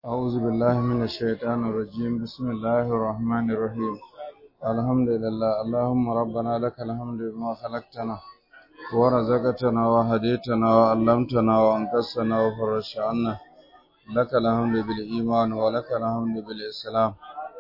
أعوذ بالله من الشيطان الرجيم بسم الله الرحمن الرحيم الحمد لله اللهم ربنا لك الحمد بما خلقتنا ورزقتنا وهديتنا وعلمتنا وأنقذتنا وفرجت عنا لك الحمد بالإيمان ولك الحمد بالإسلام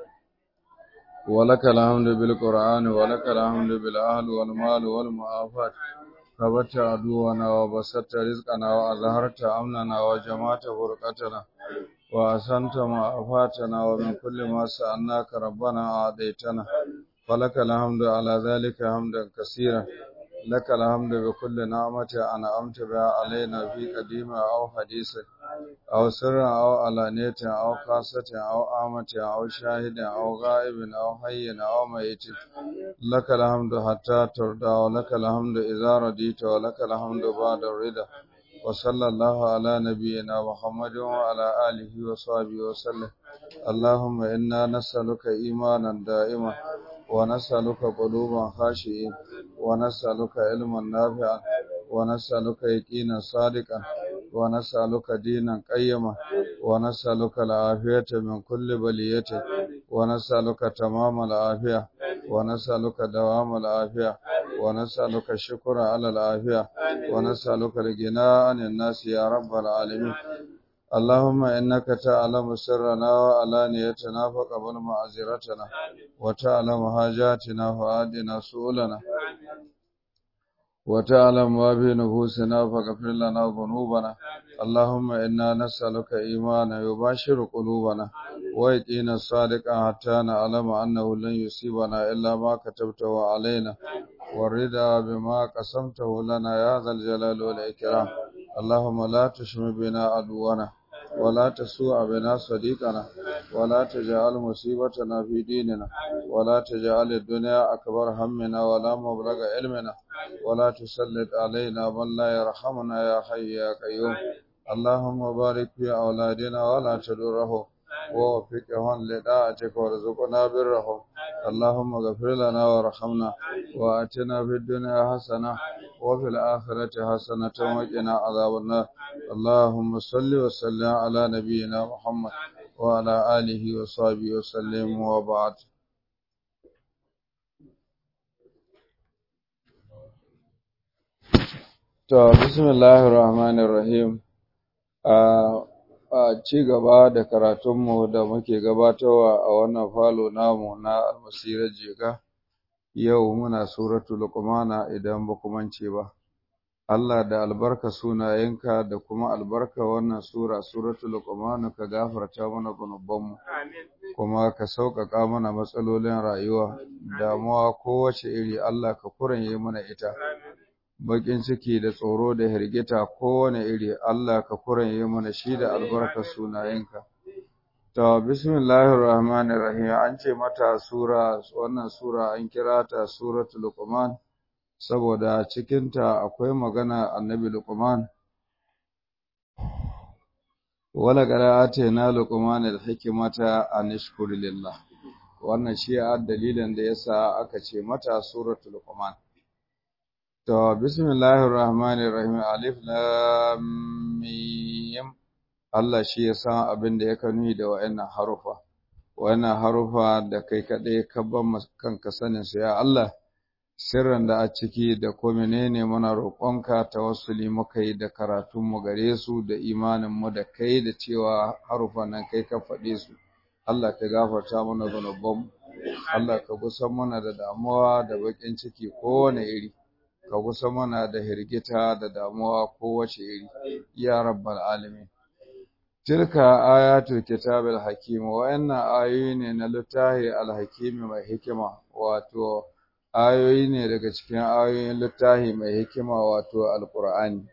ولك الحمد بالقرآن ولك الحمد بالأهل والمال والمعافات كبت عدونا وبسطت رزقنا وأظهرت أمننا وجمعت فرقتنا وأحسنت معافاتنا ومن كل ما سألناك ربنا أعطيتنا فلك الحمد على ذلك حمدا كثيرا لك الحمد بكل نعمة أنعمت بها علينا في قديم أو حديث أو سر أو علانية أو خاصة أو عامة أو شاهد أو غائب أو حي أو ميت لك الحمد حتى ترضى ولك الحمد إذا رضيت ولك الحمد بعد الرضا وصلى الله على نبينا محمد وعلى آله وصحبه وسلم اللهم إنا نسألك إيمانا دائما ونسألك قلوبا خاشئين ونسألك علما نافعا ونسألك يقينا صادقا ونسألك دينا قيما ونسألك العافية من كل بلية ونسألك تمام العافية ونسألك دوام العافية ونسألك الشكر على العافية ونسألك الغنى عن الناس يا رب العالمين اللهم إنك تعلم سرنا وعلانيتنا فقبل معذرتنا وتعلم حاجاتنا فآدنا سؤلنا وتعلم ما في نفوسنا فاغفر لنا ذنوبنا اللهم إنا نسألك إيمانا يباشر قلوبنا ويقينا الصادق حتى نعلم أنه لن يصيبنا إلا ما كتبته علينا والرضا بما قسمته لنا يا ذا الجلال والإكرام اللهم لا تشم بنا عدونا ولا تسوء بنا صديقنا ولا تجعل مصيبتنا في ديننا ولا تجعل الدنيا أكبر همنا ولا مبلغ علمنا ولا تسلط علينا من لا يرحمنا يا حي يا قيوم اللهم بارك في أولادنا ولا تدرهم ووفقهم لطاعتك وارزقنا برهم اللهم اغفر لنا وارحمنا وآتنا في الدنيا حسنة وفي الآخرة حسنة وقنا عذاب النار اللهم صل وسلم على نبينا محمد وعلى آله وصحبه وسلم وبعد To, bismillahir rahmanir rahim a ci gaba da karatunmu da muke gabatarwa a wannan falo namu na almasirar jega yau muna suratul luqmana idan ba ku mance ba Allah da albarka sunayenka da kuma albarka wannan sura suratul luqman ka gafarta mana gunubanmu kuma ka sauƙaƙa mana matsalolin rayuwa damuwa kowace iri Allah ka kuranye mana ita bakin ciki da tsoro da hirgita kowane iri Allah ka kuranye mana shi da albarka sunayenka to bismillahir rahmanir rahim an ce mata sura wannan sura an kira ta suratul luqman saboda cikinta akwai magana annabi Luqman wala qara'ata na Luqman al-hikmata an ishkur lillah wannan shi a dalilin da yasa aka ce mata suratul Luqman to bismillahir rahmanir rahim alif lam mim Allah shi ya san abin da yake nuni da wayannan harufa wayannan harufa da kai kadai ka ban kanka sanin su ya Allah sirran da a ciki da ko menene muna roƙonka tawassuli muka yi da karatunmu gare su da imaninmu da kai da cewa harufan nan kai ka faɗe su Allah ka gafarta mana zunubanmu Allah ka gusan mana da damuwa da baƙin ciki kowane iri ka gusan mana da hirgita da damuwa kowace iri ya rabbal alamin tilka ayatul kitabil hakim wa'annan ayoyi ne na littafi al-hakimi mai hikima wato ayoyi ne daga cikin ayoyin littafi mai hikima wato alkur'ani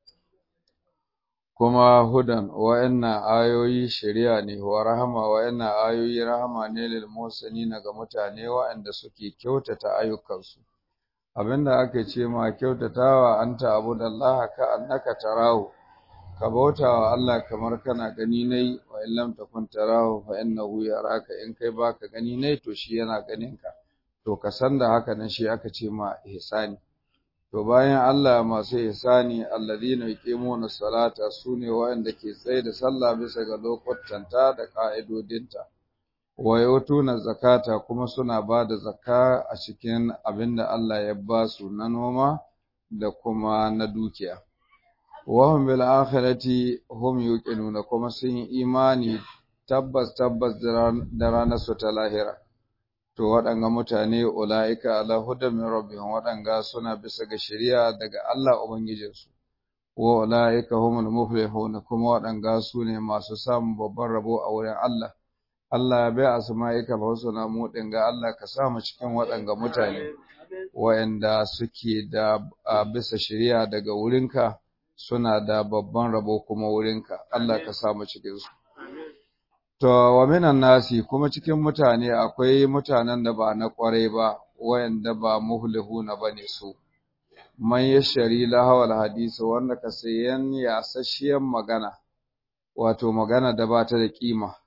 kuma hudan wa'annan ayoyi shari'a ne wa rahama wa'annan ayoyi rahama ne lil muhsinina ga mutane wa'anda suke kyautata ayyukansu abinda aka ce ma kyautatawa anta abudallaha ka annaka tarahu ka bauta wa Allah kamar kana gani nai wa illam takun tarahu fa innahu yaraka in kai baka gani nai to shi yana ganin ka to ka san da haka nan shi aka ce ma ihsani to bayan Allah masu ihsani alladhina yuqimuna salata sune waɗanda ke tsaye da sallah bisa ga lokutanta da ka'idodinta wa yutuna zakata kuma suna ba da zakka a cikin abinda Allah ya ba su na noma da kuma na dukiya wa hum bil akhirati hum yuqinuna kuma sun yi imani tabbas tabbas da ranar su ta lahira to waɗanga mutane ula'ika ala hudan min rabbihim waɗanga suna bisa ga shari'a daga Allah ubangijinsu wa ula'ika humul muflihun kuma waɗanga su ne masu samun babban rabo a wurin Allah Allah ya bai asma'ika ba wasu na mu ga Allah ka sa mu cikin waɗanga mutane waɗanda suke da bisa shari'a daga wurinka suna da babban rabo kuma wurinka Allah ka sa mu cikin su To, wa minan nasi kuma cikin mutane akwai mutanen da ba na ƙwarai ba, wayanda ba muhlihuna ba ne su. Man ya shari lahawar hadisi wanda ka sayan yasasshiyar magana, wato magana da ba ta da ƙima.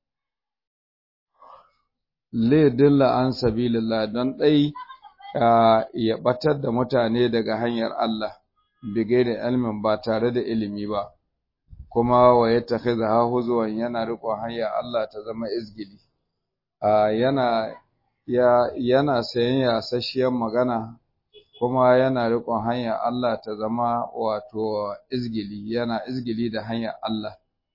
Le dilla an sabilillah don ɗai ya ɓatar da mutane daga hanyar Allah, bigai da ilmin ba tare da ilimi ba. kuma wa ya tafi da huzuwan yana riƙon hanya Allah ta zama izgili yana ya yana sayan yasasshiyar magana kuma yana riƙon hanya Allah ta zama wato izgili yana izgili da hanya Allah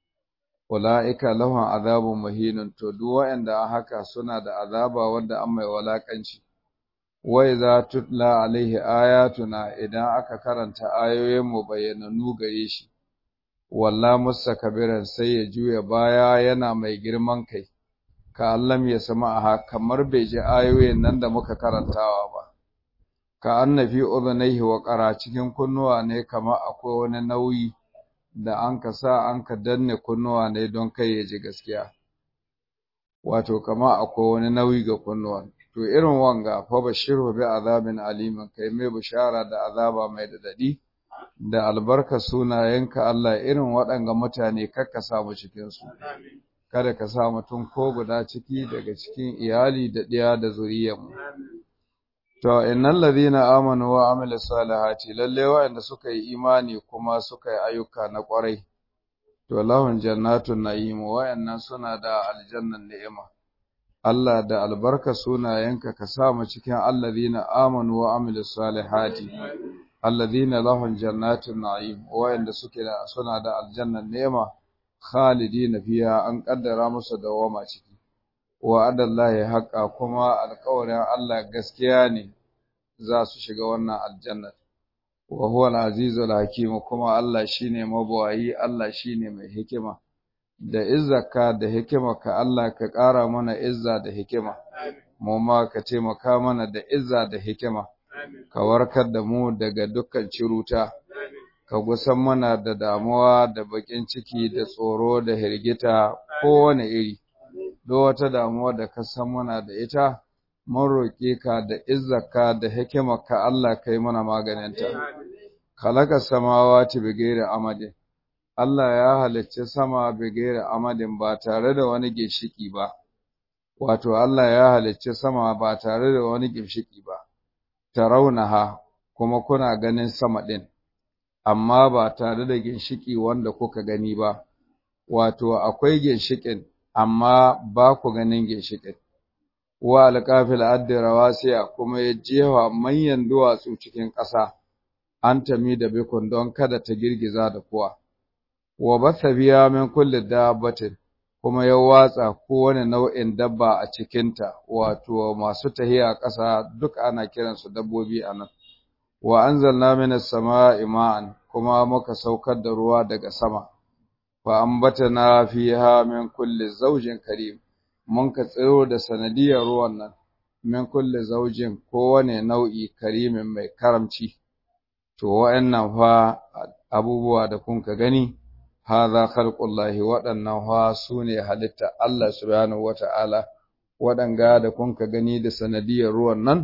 ulaika lahum azabun mahinun to duk waɗanda haka suna da azaba wanda an mai walakanci wa idza tutla alaihi ayatuna idan aka karanta ayoyin mu bayyananu gare shi walla musa kabiran sai ya juya baya yana mai girman kai ka allam ya sama aha kamar bai ji ayoyin nan da muka karantawa ba ka annafi udhunayhi wa qara cikin kunnuwa ne kamar akwai wani nauyi da an ka sa an ka danne kunnuwa ne don kai ya ji gaskiya wato kamar akwai wani nauyi ga kunnuwa to irin wanga fa bashiru bi azabin alimin kai mai bishara da azaba mai dadadi da albarka sunayenka Allah irin waɗanga mutane kakka samu cikinsu, kada ka sa mutum ko guda ciki daga cikin iyali da ɗiya da zuriyarmu. To, innan ladina amanu wa amila salihati lalle waɗanda suka yi imani kuma suka yi ayyuka na ƙwarai, to lahun jannatun na'imu waɗannan suna da aljannan ni'ima. Allah da albarka sunayenka ka sa mu cikin alladina amanu wa amila salihati. alladhina lahum jannatun na'im wa'inda suke da suna da aljannan nema khalidina fiha an kaddara musu dawama ciki wa adallahi haqqa kuma alƙawarin Allah gaskiya ne za su shiga wannan aljanna wa huwa al-azizul hakim kuma Allah shine mabawayi Allah shine mai hikima da izzaka da hikima ka Allah ka ƙara mana izza da hikima mu ma ka taimaka mana da izza da hikima ka warkar da mu daga dukkan ciruta, ka gusan mana da damuwa da bakin ciki da tsoro da hirgita kowane iri, do wata damuwa da ka san mana da ita, mun roƙe ka da izzaka da hikimarka Allah kai mana maganinta. Kalaka samawa ci bigere amadin, Allah ya halicci sama bigere amadin ba tare da wani ginshiki ba, wato Allah ya halicci sama ba tare da wani ginshiki ba. taraunaha kuma kuna ganin sama ɗin, amma ba tare da ginshiki wanda kuka gani ba, wato akwai ginshikin amma ba ku ganin ginshikin. Wa alƙafil addira wasiya kuma ya jewa manyan duwatsu cikin ƙasa, an tami da bikon don kada ta girgiza da kuwa. Wa basa biya min kulli dabbatin kuma ya watsa kowane nau'in dabba a cikinta, wato masu tahiya ƙasa duk ana kiransu dabbobi a nan. Wa an zalna mini sama ima'an kuma muka saukar da ruwa daga sama, fa an bata na fi ha min kulle zaujin karim, mun ka tsiro da sanadiyar ruwan nan, min kulle zaujin kowane nau'i karimin mai karamci. To, wa'yan fa abubuwa da kun ka gani, hadha khalqullahi waɗannan fa su ne halitta Allah subhanahu wata'ala waɗanga da kun ka gani da sanadiyar ruwan nan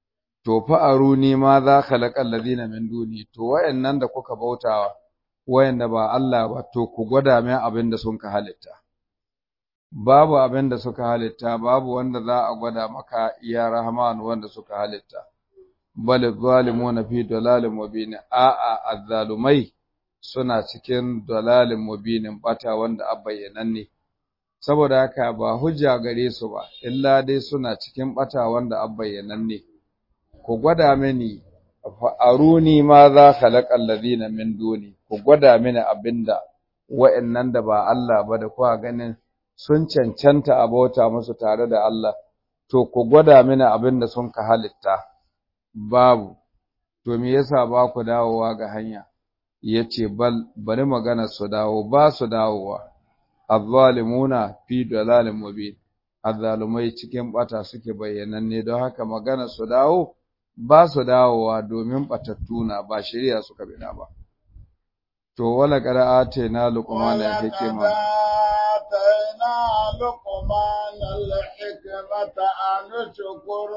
to fa aruni ma za khalaqal ladina min duni to wayannan da kuka bautawa wayanda ba Allah ba to ku gwada mai abin da sun ka halitta babu abin da suka halitta babu wanda za a gwada maka ya rahman wanda suka halitta bal zalimuna fi dalalin mubin a'a azzalumai suna cikin dalalin mubinin bata wanda abbayyananne saboda haka ba hujja gare su ba illa dai suna cikin bata wanda abbayyananne ku gwada mini aruni ma za khalaqal ladina min duni ku gwada mini abinda wa'annan da ba Allah ba da kuwa ganin sun cancanta a bauta musu tare da Allah to ku gwada mini abinda sun ka halitta babu to me yasa ba ku dawowa ga hanya yace bal bari magana su dawo ba su dawowa azzalimuna fi dalalin mubin azzalumai cikin bata suke bayyananne don haka magana su dawo ba su dawowa domin batattuna ba shari'a suka bida ba to wala qara'ate na luqmana hikima آتينا لقمان الحكمة أن اشكر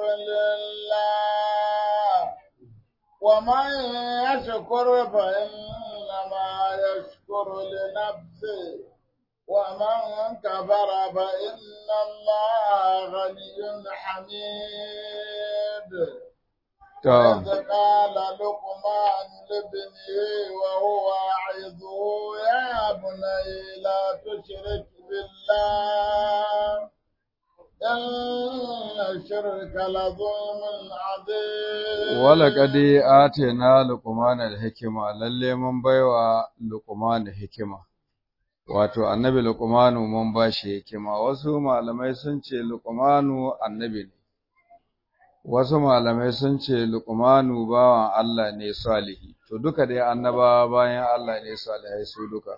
لله ومن يشكر فإنما يشكر لنفسه ومن كفر فإن الله غني حميد وإذ قال لقمان لابنه وهو يعظه يا بني لا تشرك بالله إن الشرك لظلم عظيم ولقد آتينا لقمان الحكمة lalle mun baiwa Luqman hikima wato annabi Luqmanu mun bashi hikima wasu malamai sun ce Luqmanu annabi ne wasu malamai sun ce Luqmanu bawan Allah ne salihi to duka dai annabawa bayan Allah ne salihai su duka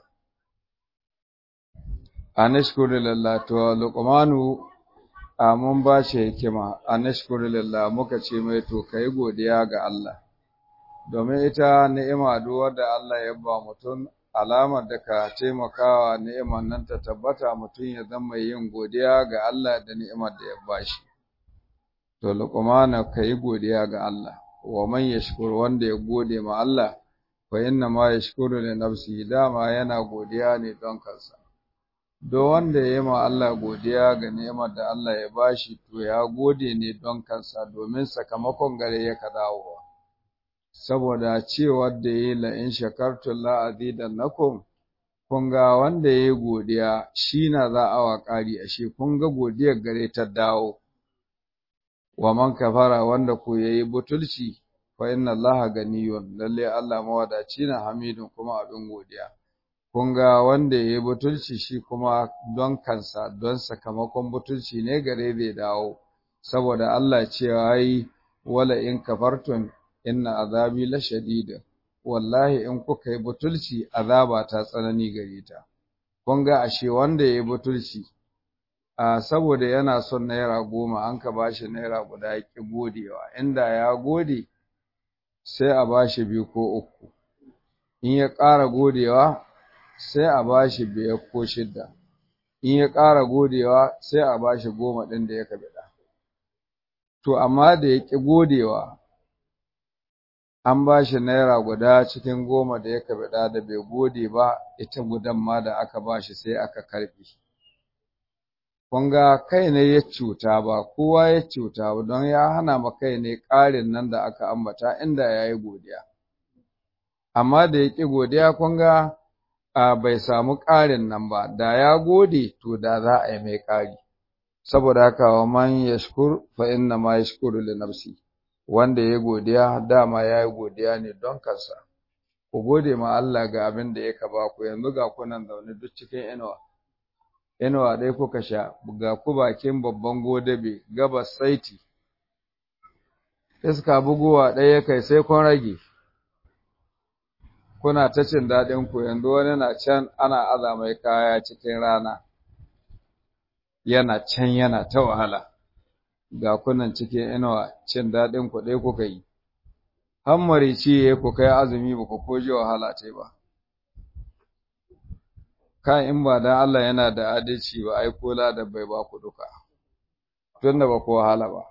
anashkuru lillah to Luqmanu a mun ba shi hikima anashkuru lillah muka ce mai to kai godiya ga Allah domin ita ni'ima duk wanda Allah ya ba mutum alamar da ka taimakawa ni'imar nan ta tabbata mutum ya zama yin godiya ga Allah da ni'imar da ya bashi to luqmana kai godiya ga Allah wa man yashkur wanda ya gode ma Allah fa inna ma yashkuru li nafsihi dama yana godiya ne don kansa do wanda ya yi ma Allah godiya ga ni'imar da Allah ya bashi to ya gode ne don kansa domin sakamakon gare ya ka dawowa saboda cewar da yi la in shakartum la azidannakum kun ga wanda ya yi godiya shi na za a wa ƙari ashe kun ga godiyar gare ta dawo wa man kafara wanda ko yayi butulci fa inna allaha ganiyun lalle Allah mawadaci na hamidun kuma abin godiya kun ga wanda yayi butulci shi kuma don kansa don sakamakon butulci ne gare zai dawo saboda Allah cewa yi wala in kafartum inna azabi lashadid wallahi in kuka yi butulci azaba ta tsanani gare ta kun ga ashe wanda yayi butulci a saboda yana son naira goma an ka bashi naira guda ya ƙi godewa inda ya gode sai a bashi biyu ko uku in ya ƙara godewa sai a bashi biyar ko shidda in ya ƙara godewa sai a bashi goma ɗin da ya kabiɗa to amma da ya ƙi godewa an bashi naira guda cikin goma da ya kabiɗa da bai gode ba ita gudan ma da aka bashi sai aka karɓe kun ga kai ne ya cuta ba kowa ya cuta ba don ya hana ma kai ne ƙarin nan da aka ambata inda ya yi godiya amma da ya ƙi godiya kun ga bai samu ƙarin nan ba da ya gode to da za a yi mai ƙari saboda haka wa man yashkur fa inna ma yashkuru li nafsi wanda ya godiya dama ya yi godiya ne don kansa ku gode ma Allah ga abin da ya ka ba ku yanzu ga kunan zaune duk cikin inuwa inuwa ɗaya kuka sha ga ku bakin babban godabe gabas saiti iska buguwa ɗaya kai sai kun rage kuna ta cin daɗin ku yanzu wani na can ana aza mai kaya cikin rana yana can yana ta wahala ga kunan cikin inuwa cin daɗin ku ɗaya kuka yi hammari ciye ku kai azumi ba ku koji wahala ce ba kan in ba dan Allah yana da adalci ba ai kola da bai ba ku duka tunda ba ku wahala ba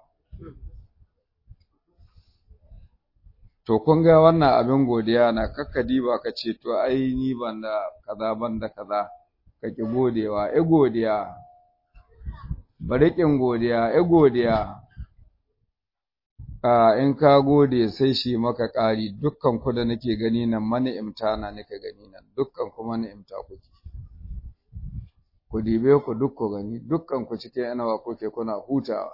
to kun ga wannan abin godiya na kakkadi ba ka ce to ai ni ban da kaza ban da kaza ka ki godewa e godiya bari kin godiya e godiya in ka gode sai shi maka ƙari dukkan ku da nake gani nan mani'imta na nika gani nan dukkan ku mani'imta kuke ku dibe ku duk ku gani dukkan ku cikin yanawa kuke kuna hutawa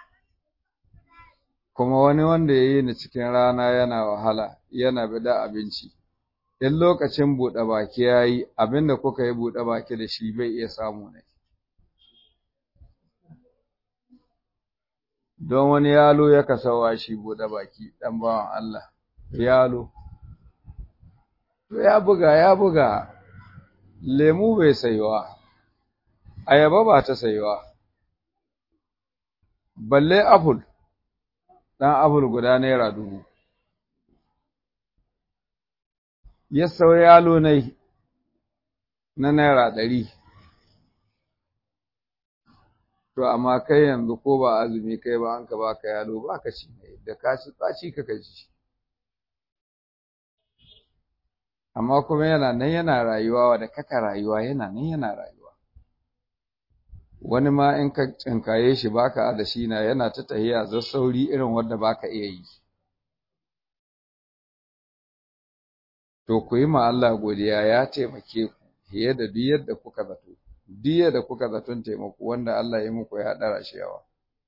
kuma wani wanda ya yi ni cikin rana yana wahala yana bida abinci in lokacin buɗe baki ya yi abinda kuka yi buɗe baki da shi bai iya samu ne don wani yalo ya kasawa shi buɗe baki ɗan bawan Allah yalo to ya buga ya buga lemu bai saiwa ayaba ba ta saiwa balle apple ɗan apple guda naira dubu ya sau yalo nai na naira ɗari to amma kai yanzu ko ba azumi kai ba an ka baka yalo ba ka ci ne da ka ci tsaci ka ji amma kuma yana nan yana rayuwa da kaka rayuwa yana nan yana rayuwa wani ma in ka tsinkaye shi baka da shi na yana ta tahiya za sauri irin wanda baka iya yi to ku yi ma Allah godiya ya taimake ku fiye da duk yadda kuka zato duk yadda kuka zaton taimako wanda Allah ya muku ya dara shi yawa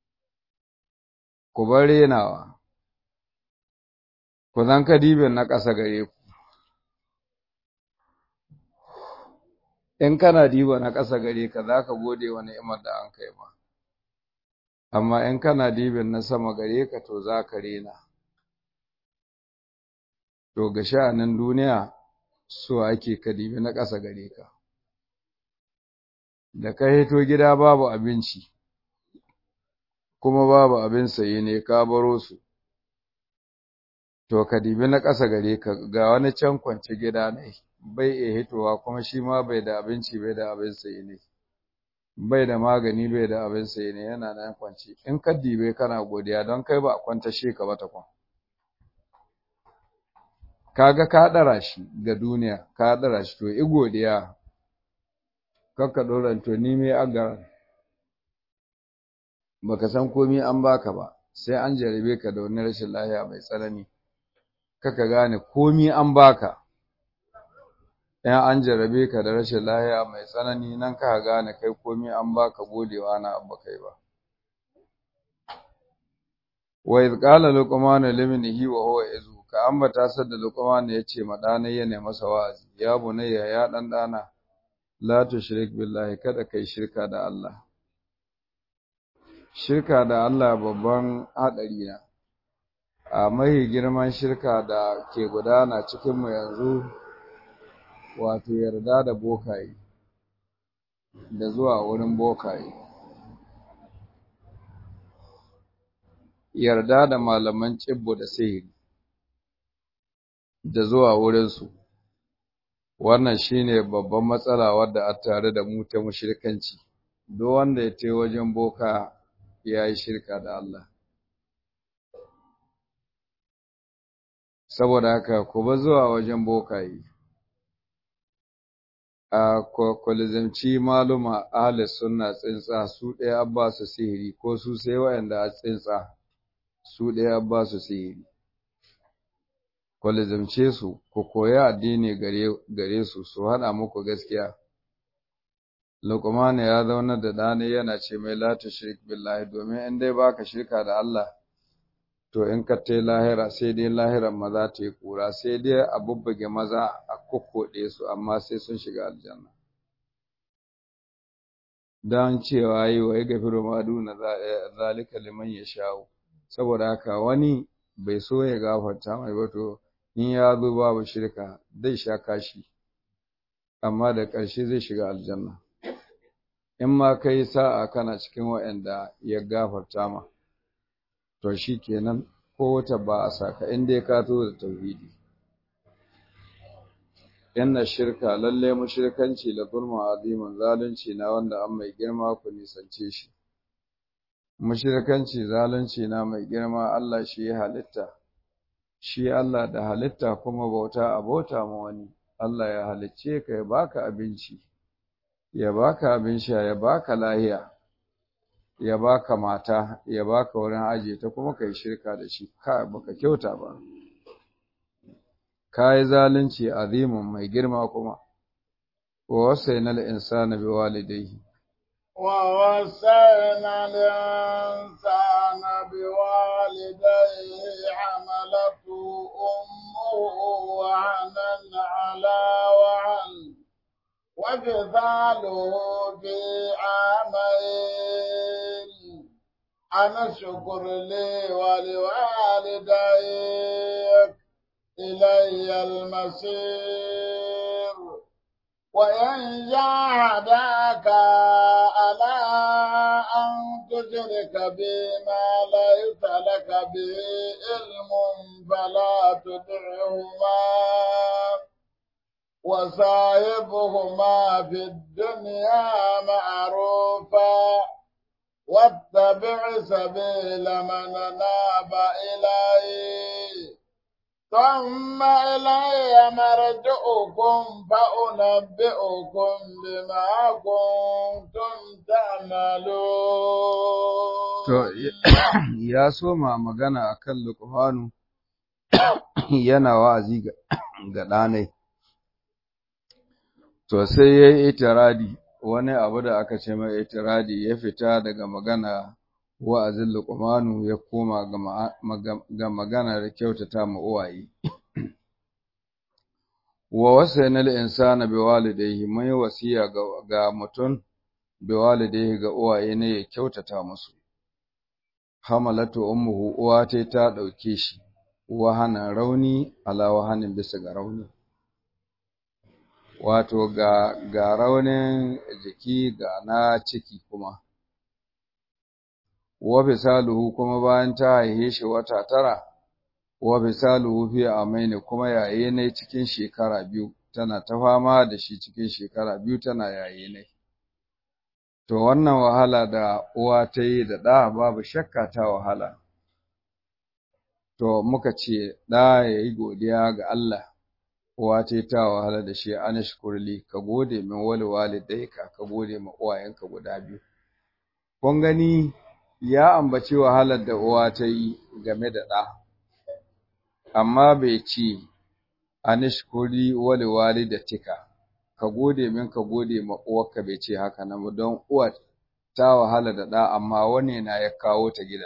ku bar renawa ku zan kadibin na ƙasa gare ku in kana diba na ƙasa gare ka za ka gode wa ni'imar da an kai ma amma in kana dibin na sama gare ka to za ka rena to ga sha'anin duniya so ake ka dibi na ƙasa gare ka da ka hito gida babu abinci kuma babu abin saye ne ka baro su to ka dibi na ƙasa gare ka ga wani can kwance gida ne bai iya hitowa kuma shi ma bai da abinci bai da abin saye ne bai da magani bai da abin saye ne yana nan kwance in ka dibe kana godiya don kai ba a kwanta shi ka ba takwan kaga ka ɗara shi ga duniya ka ɗara shi to i godiya kakka ɗoran to ni me agaran baka san komi an baka ba sai an jarabe ka da wani rashin lahiya mai tsanani kaka gane komi an baka in an jarabe ka da rashin lahiya mai tsanani nan ka gane kai komi an baka godewa na abba kai ba wa iz qala luqman limnihi wa huwa yazu ka ambata sadda luqman yace ma dana yana masa wa'azi ya bunayya ya dan dana la tushrik billahi kada kai shirka da Allah shirka da Allah babban hadari na a mai girman shirka da ke gudana cikin mu yanzu wato yarda da bokaye da zuwa wurin bokaye yarda da malaman cibbo da sihiri da zuwa wurinsu wannan shine babban matsala wadda a tare da mu ta mushrikanci duk wanda ya ce wajen boka ya yi shirka da Allah saboda haka ku ba zuwa wajen bokaye a kwalizanci maluma ahli sunna tsintsa su ɗaya an ba su sihiri ko su sai wayanda a tsintsa su ɗaya an ba su sihiri kwalizamce su ku koya addini gare su su haɗa muku gaskiya Luqman ya zauna da ɗani yana ce mai la tushrik billahi domin in dai baka shirka da Allah to in ka tai lahira sai dai lahiran maza ta yi kura sai dai a bubbuge maza a kokkoɗe su amma sai sun shiga aljanna dan cewa yi wa ya gafiru ma duna zalika liman ya sha'u saboda haka wani bai so ya gafarta mai ba to in ya zo babu shirka zai sha kashi amma da ƙarshe zai shiga aljanna in ma kai sa'a kana cikin waɗanda ya gafarta ma to shi kenan ko wata ba a saka in dai ka to da tauhidi inna shirka lalle mushrikanci la zulma azimun zalunci na wanda an mai girma ku nisance shi mushrikanci zalunci na mai girma Allah shi ya halitta shi Allah da halitta kuma bauta abota ma wani Allah ya halicce ka ya baka abinci ya baka abin sha ya baka lahiya ya baka mata ya baka wurin aje ta kuma kai shirka da shi ka baka kyauta ba kai zalunci azimin mai girma kuma wa wasainal insana biwalidayhi ووصينا الإنسان بوالديه حملته أمه وهنا على وهن وفصاله في عامين أن اشكر لي ولوالديك إلي المصير وإن جاهداك على أن تشرك بما ليس لك به علم فلا تطعهما وصاحبهما في الدنيا معروفا واتبع سبيل من ناب إليه ثم إلي مرجعكم فأنبئكم بما كنتم تعملون to ya soma magana akan Luqmanu yana wa'azi ga ga ɗanai to sai yayi itiradi wani abu da aka ce mai itiradi ya fita daga magana wa'azin Luqmanu ya koma ga magana da kyautata ma uwaye wa wasayna al-insana biwalidayhi mai wasiya ga, ga mutum biwalidayhi ga uwaye ne ya kyautata musu hamalatu ummuhu uwa ta ta dauke shi wahana rauni ala wahanin bisa ga rauni wato ga ga raunin jiki ga na ciki kuma wa bisaluhu kuma bayan ta haihe shi wata tara wa bisaluhu fi amaini kuma yaye ne cikin shekara biyu tana ta fama da shi cikin shekara biyu tana yaye ne to wannan wahala da uwa ta yi da ɗa babu shakka ta wahala to muka ce ɗa ya yi godiya ga Allah uwa ta ta wahala da shi an shukurli ka gode min wali walidayka ka gode ma uwayenka guda biyu kun gani ya ambaci wahalar da uwa ta yi game da ɗa amma bai ce anishkuri wali walidatika ka gode min ka gode ma uwarka bai ce haka nan don uwar ta wahala da ɗa amma wani na ya kawo ta gida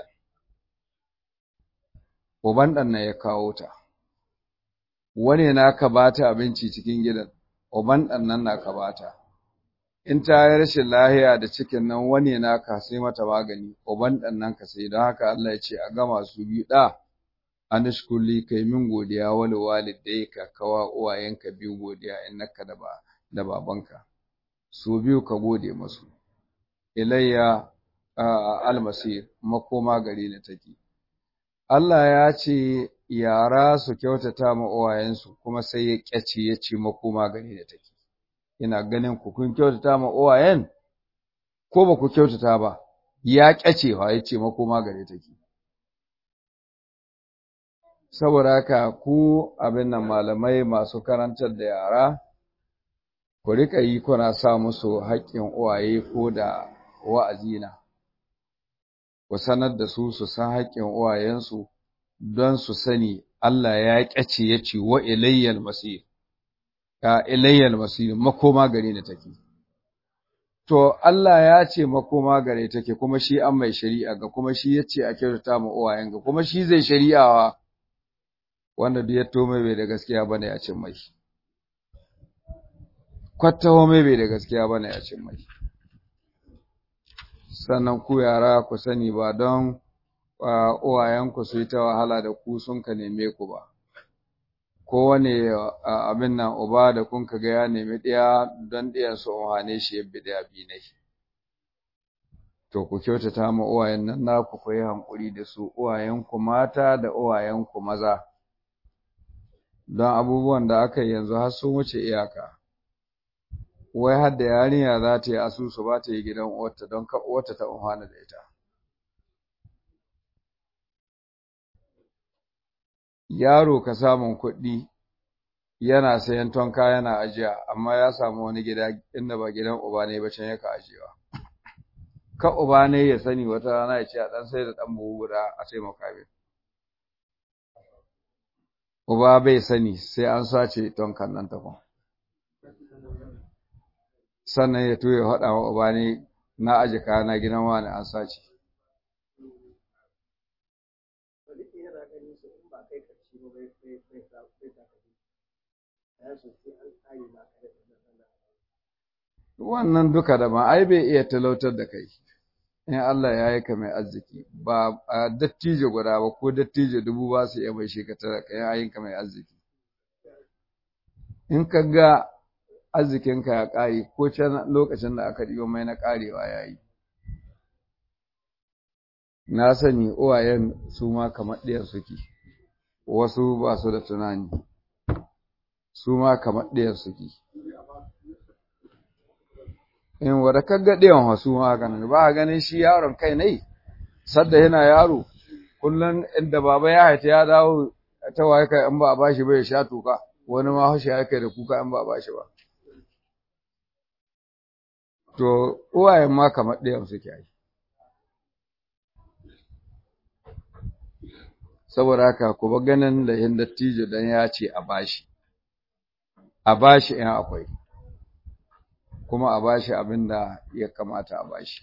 uban ɗan na ya kawo ta wani na ka bata abinci cikin gidan uban ɗan nan na ka bata in ta yi rashin lahiya da cikin nan wani na ka sai mata magani uban ɗan nan ka sai don haka Allah ya ce a gama su biyu ɗa anishkuli kai min godiya wali walidai ka kawa uwayenka biyu godiya innaka da ba da babanka su biyu ka gode masu ilayya almasir makoma gari na take Allah ya ce yara su kyautata ma uwayensu kuma sai ya kyace ya ce makoma gari da take ina ganin ku kun kyautata ma uwayen ko ba ku kyautata ba ya kyacewa ya ce makoma gari take saboda haka ku abin nan malamai masu karantar da yara ku rika yi kuna sa musu haƙƙin uwaye ko da wa'azi na ku sanar da su su san haƙƙin uwayensu don su sani Allah ya ƙyace ya ce wa ilayyal masir ya ilayyal masir makoma gare ni take to Allah ya ce makoma gare take kuma shi an mai shari'a ga kuma shi ya ce a kyautata ma uwayen ga kuma shi zai shari'awa wanda duk ya tome bai da gaskiya bane a cin mai kwattawa mai bai da gaskiya bane a cin mai sannan ku yara ku sani ba don uwayenku su yi ta wahala da ku sun ka neme ku ba kowane abin nan uba da kun ka ga ya nemi ɗaya don ɗiyan su ohane shi ya bi ɗaya bi ne to ku kyautata ma uwayen nan naku ku yi hankuri da su uwayenku mata da uwayenku maza don abubuwan da aka yi yanzu har sun wuce iyaka wai har da yarinya za ta yi asusu ba ta yi gidan uwarta don ka uwarta ta umhana da ita yaro ka samun kuɗi yana sayan tonka yana ajiya amma ya samu wani gida inda ba gidan uba ne ba can yaka ajiyewa ka uba ne ya sani wata rana ya ce a ɗan sai da ɗan buhu guda a taimaka min uba bai sani sai an sace ton kan nan takwan sannan ya tuye faɗa wa uba ne na aji kayana gidan wani an sace wannan duka da ba ai bai iya talautar da kai in Allah ya yi ka mai arziki ba a dattijo guda ba ko dattijo dubu ba su iya mai shekatara ka yayin ka mai arziki in ka ga arzikinka ya ƙare ko can lokacin da aka ɗiyo mai na ƙarewa ya yi na sani uwayen su ma kamar ɗiyar suke wasu ba su da tunani su ma kamar ɗiyar suke in wadda kaga ɗiyan wasu ma haka nan ba a ganin shi yaron kai ne sadda yana yaro kullum inda baba ya haita ya dawo ta waye kai in ba a bashi ba ya sha tuka wani ma hashi ya kai da kuka in ba a bashi ba to uwayen ma kamar ɗayan suke yi saboda haka ku ba ganin da yin dattijo dan ya ce a bashi a bashi in akwai kuma a bashi abin da ya kamata a bashi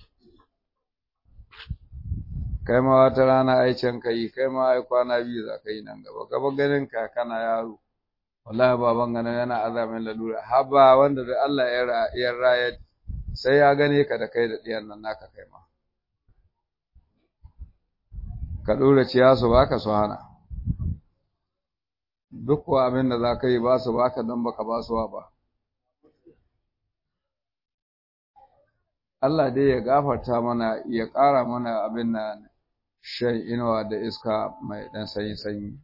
kai ma wata rana ai can kai kai ma ai kwana biyu za ka yi nan gaba gaba ganin ka kana yaro wallahi baban ganin yana azamin lalura haba wanda da Allah ya raya sai ya gane ka da kai da ɗiyan nan naka kai ma ka ɗora ciya su baka su hana duk kuwa abin da za ka yi ba su baka don baka ba su ba Allah dai ya gafarta mana ya ƙara mana abin nan shan inuwa da iska mai ɗan sanyi-sanyi.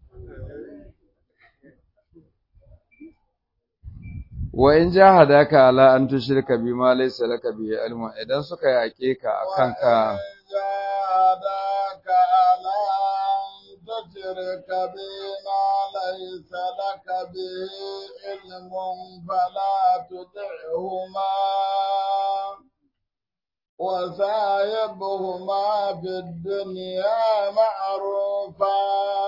Wa in jahadaka ala an tushrika bima laysa laka bihi ilmun idan suka yaƙe ka akan ka jahadaka ala an tushrika bima laysa laka bihi ilmun fala tuti'huma وصاحبهما في الدنيا معروفا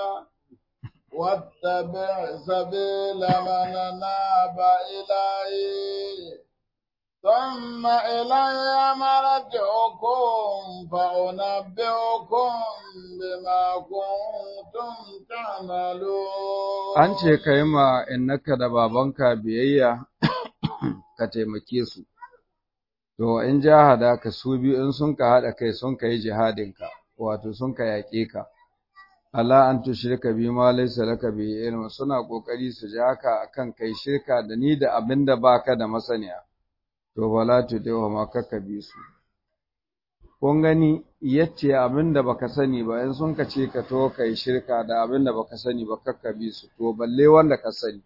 واتبع سبيل من ناب إليه ثم إلي مرجعكم فأنبئكم بما كنتم تعملون an ce ka yi ma innaka da babanka biyayya ka taimake su To, in jahada ka su biyu in sun ka haɗa kai sun ka yi jihadinka, wato sun ka yaƙe ka, Allah an tu shirka bi ma laisa laka bi ilmi suna ƙoƙari su ja ka akan kai shirka da ni da abin da baka da masaniya, to bala tu dewa ma kaka bi su. Kun gani yace abin da baka sani ba in sun ka ce ka to kai shirka da abin da baka sani ba kaka bi su, to balle wanda ka sani.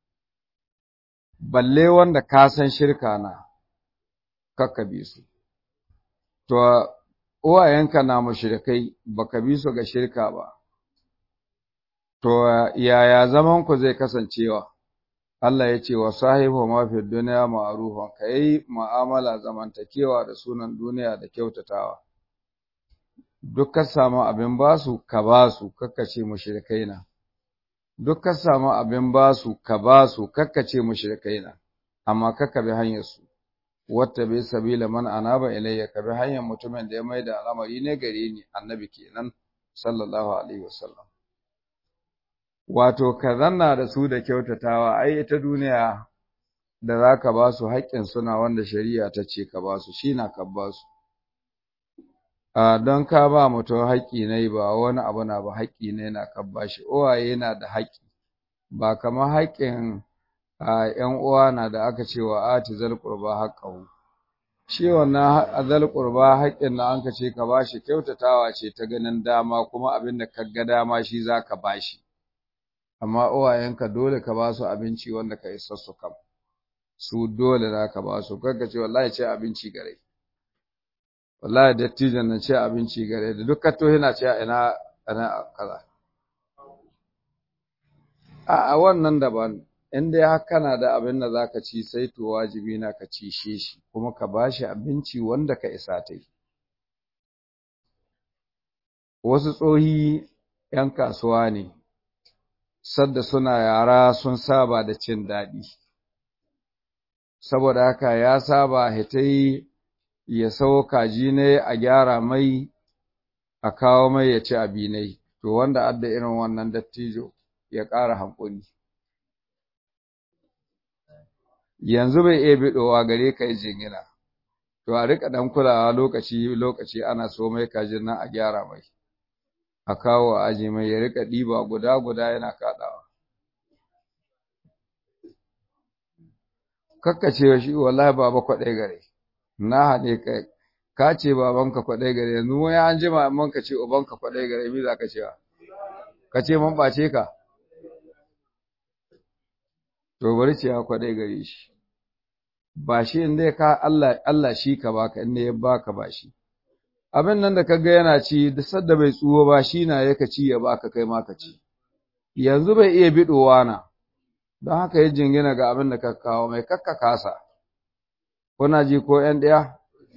Balle wanda ka san shirka na. kakka bi su. To, uwayenka na mashirikai baka bi su ga shirka ba, to, yaya zamanku zai kasancewa? Allah ya ce wa sahibu mafi duniya ma'arufan, ka yi ma'amala zamantakewa da sunan duniya da kyautatawa. Duk ka samu abin basu, ka basu, kakkace mashirikai na. Duk ka samu abin basu, ka basu, kakkace mashirikai na, amma kakka bi hanyarsu. wata bai sabila man anaba ilayya ka bi hanyar mutumin da ya mai da al'amari ne gare ni annabi kenan sallallahu alaihi wasallam wato ka zanna da su da kyautatawa ai ita duniya da za ka ba su haƙƙin suna wanda shari'a ta ce ka ba su shi na ka ba su don ka ba mutum haƙƙi ne ba wani abu na ba haƙƙi ne na ka ba shi uwaye na da haƙƙi ba kamar haƙƙin a ‘yan uwa na da aka ce wa ati zal qurba haqqahu shi wannan zal qurba haƙƙin da anka ce ka bashi kyautatawa ce ta ganin dama kuma abin da ka ga dama shi zaka bashi amma uwayenka dole ka ba su abinci wanda ka isa su kam su dole za ka ba su kaga ce wallahi ce abinci gare wallahi dattijan nan ce abinci gare da duk kato yana ce ina ina kaza a wannan daban in dai har kana da abin da za ka ci sai to wajibi na ka ci shi kuma ka ba shi abinci wanda ka isa ta yi wasu tsohi ‘yan kasuwa ne, sadda suna yara sun saba da cin daɗi, saboda haka ya saba hitai ya sau kaji ne a gyara mai a kawo mai ya ci abinai, to wanda adda irin wannan dattijo ya ƙara hankuli. Yanzu bai iya biɗowa gare ka yi jingina, to a riƙa ɗan kulawa lokaci-lokaci ana so mai kajin nan a gyara mai. a kawo a aji mai ya rika ɗiba guda-guda yana kaɗawa. Kakkace shi wallahi baba kwaɗai gare, na haɗe ka, ka ce babanka kwaɗai gare, yanzu wani an jima in ka ce ubanka kwaɗai gare, mi za ka cewa? Ka ce man ɓace ka? To bari ce ya kwaɗai gare shi. Ba shi in dai ka Allah shi ka baka, in ya baka ba shi. abin nan da kaga yana ci da sadda bai tsuwo ba shi na yaka ci ya baka kai ma ka ci yanzu bai iya bidowa na don haka ya jingina ga abin da ka kawo mai kakka kasa kuna ji ko ƴan ɗaya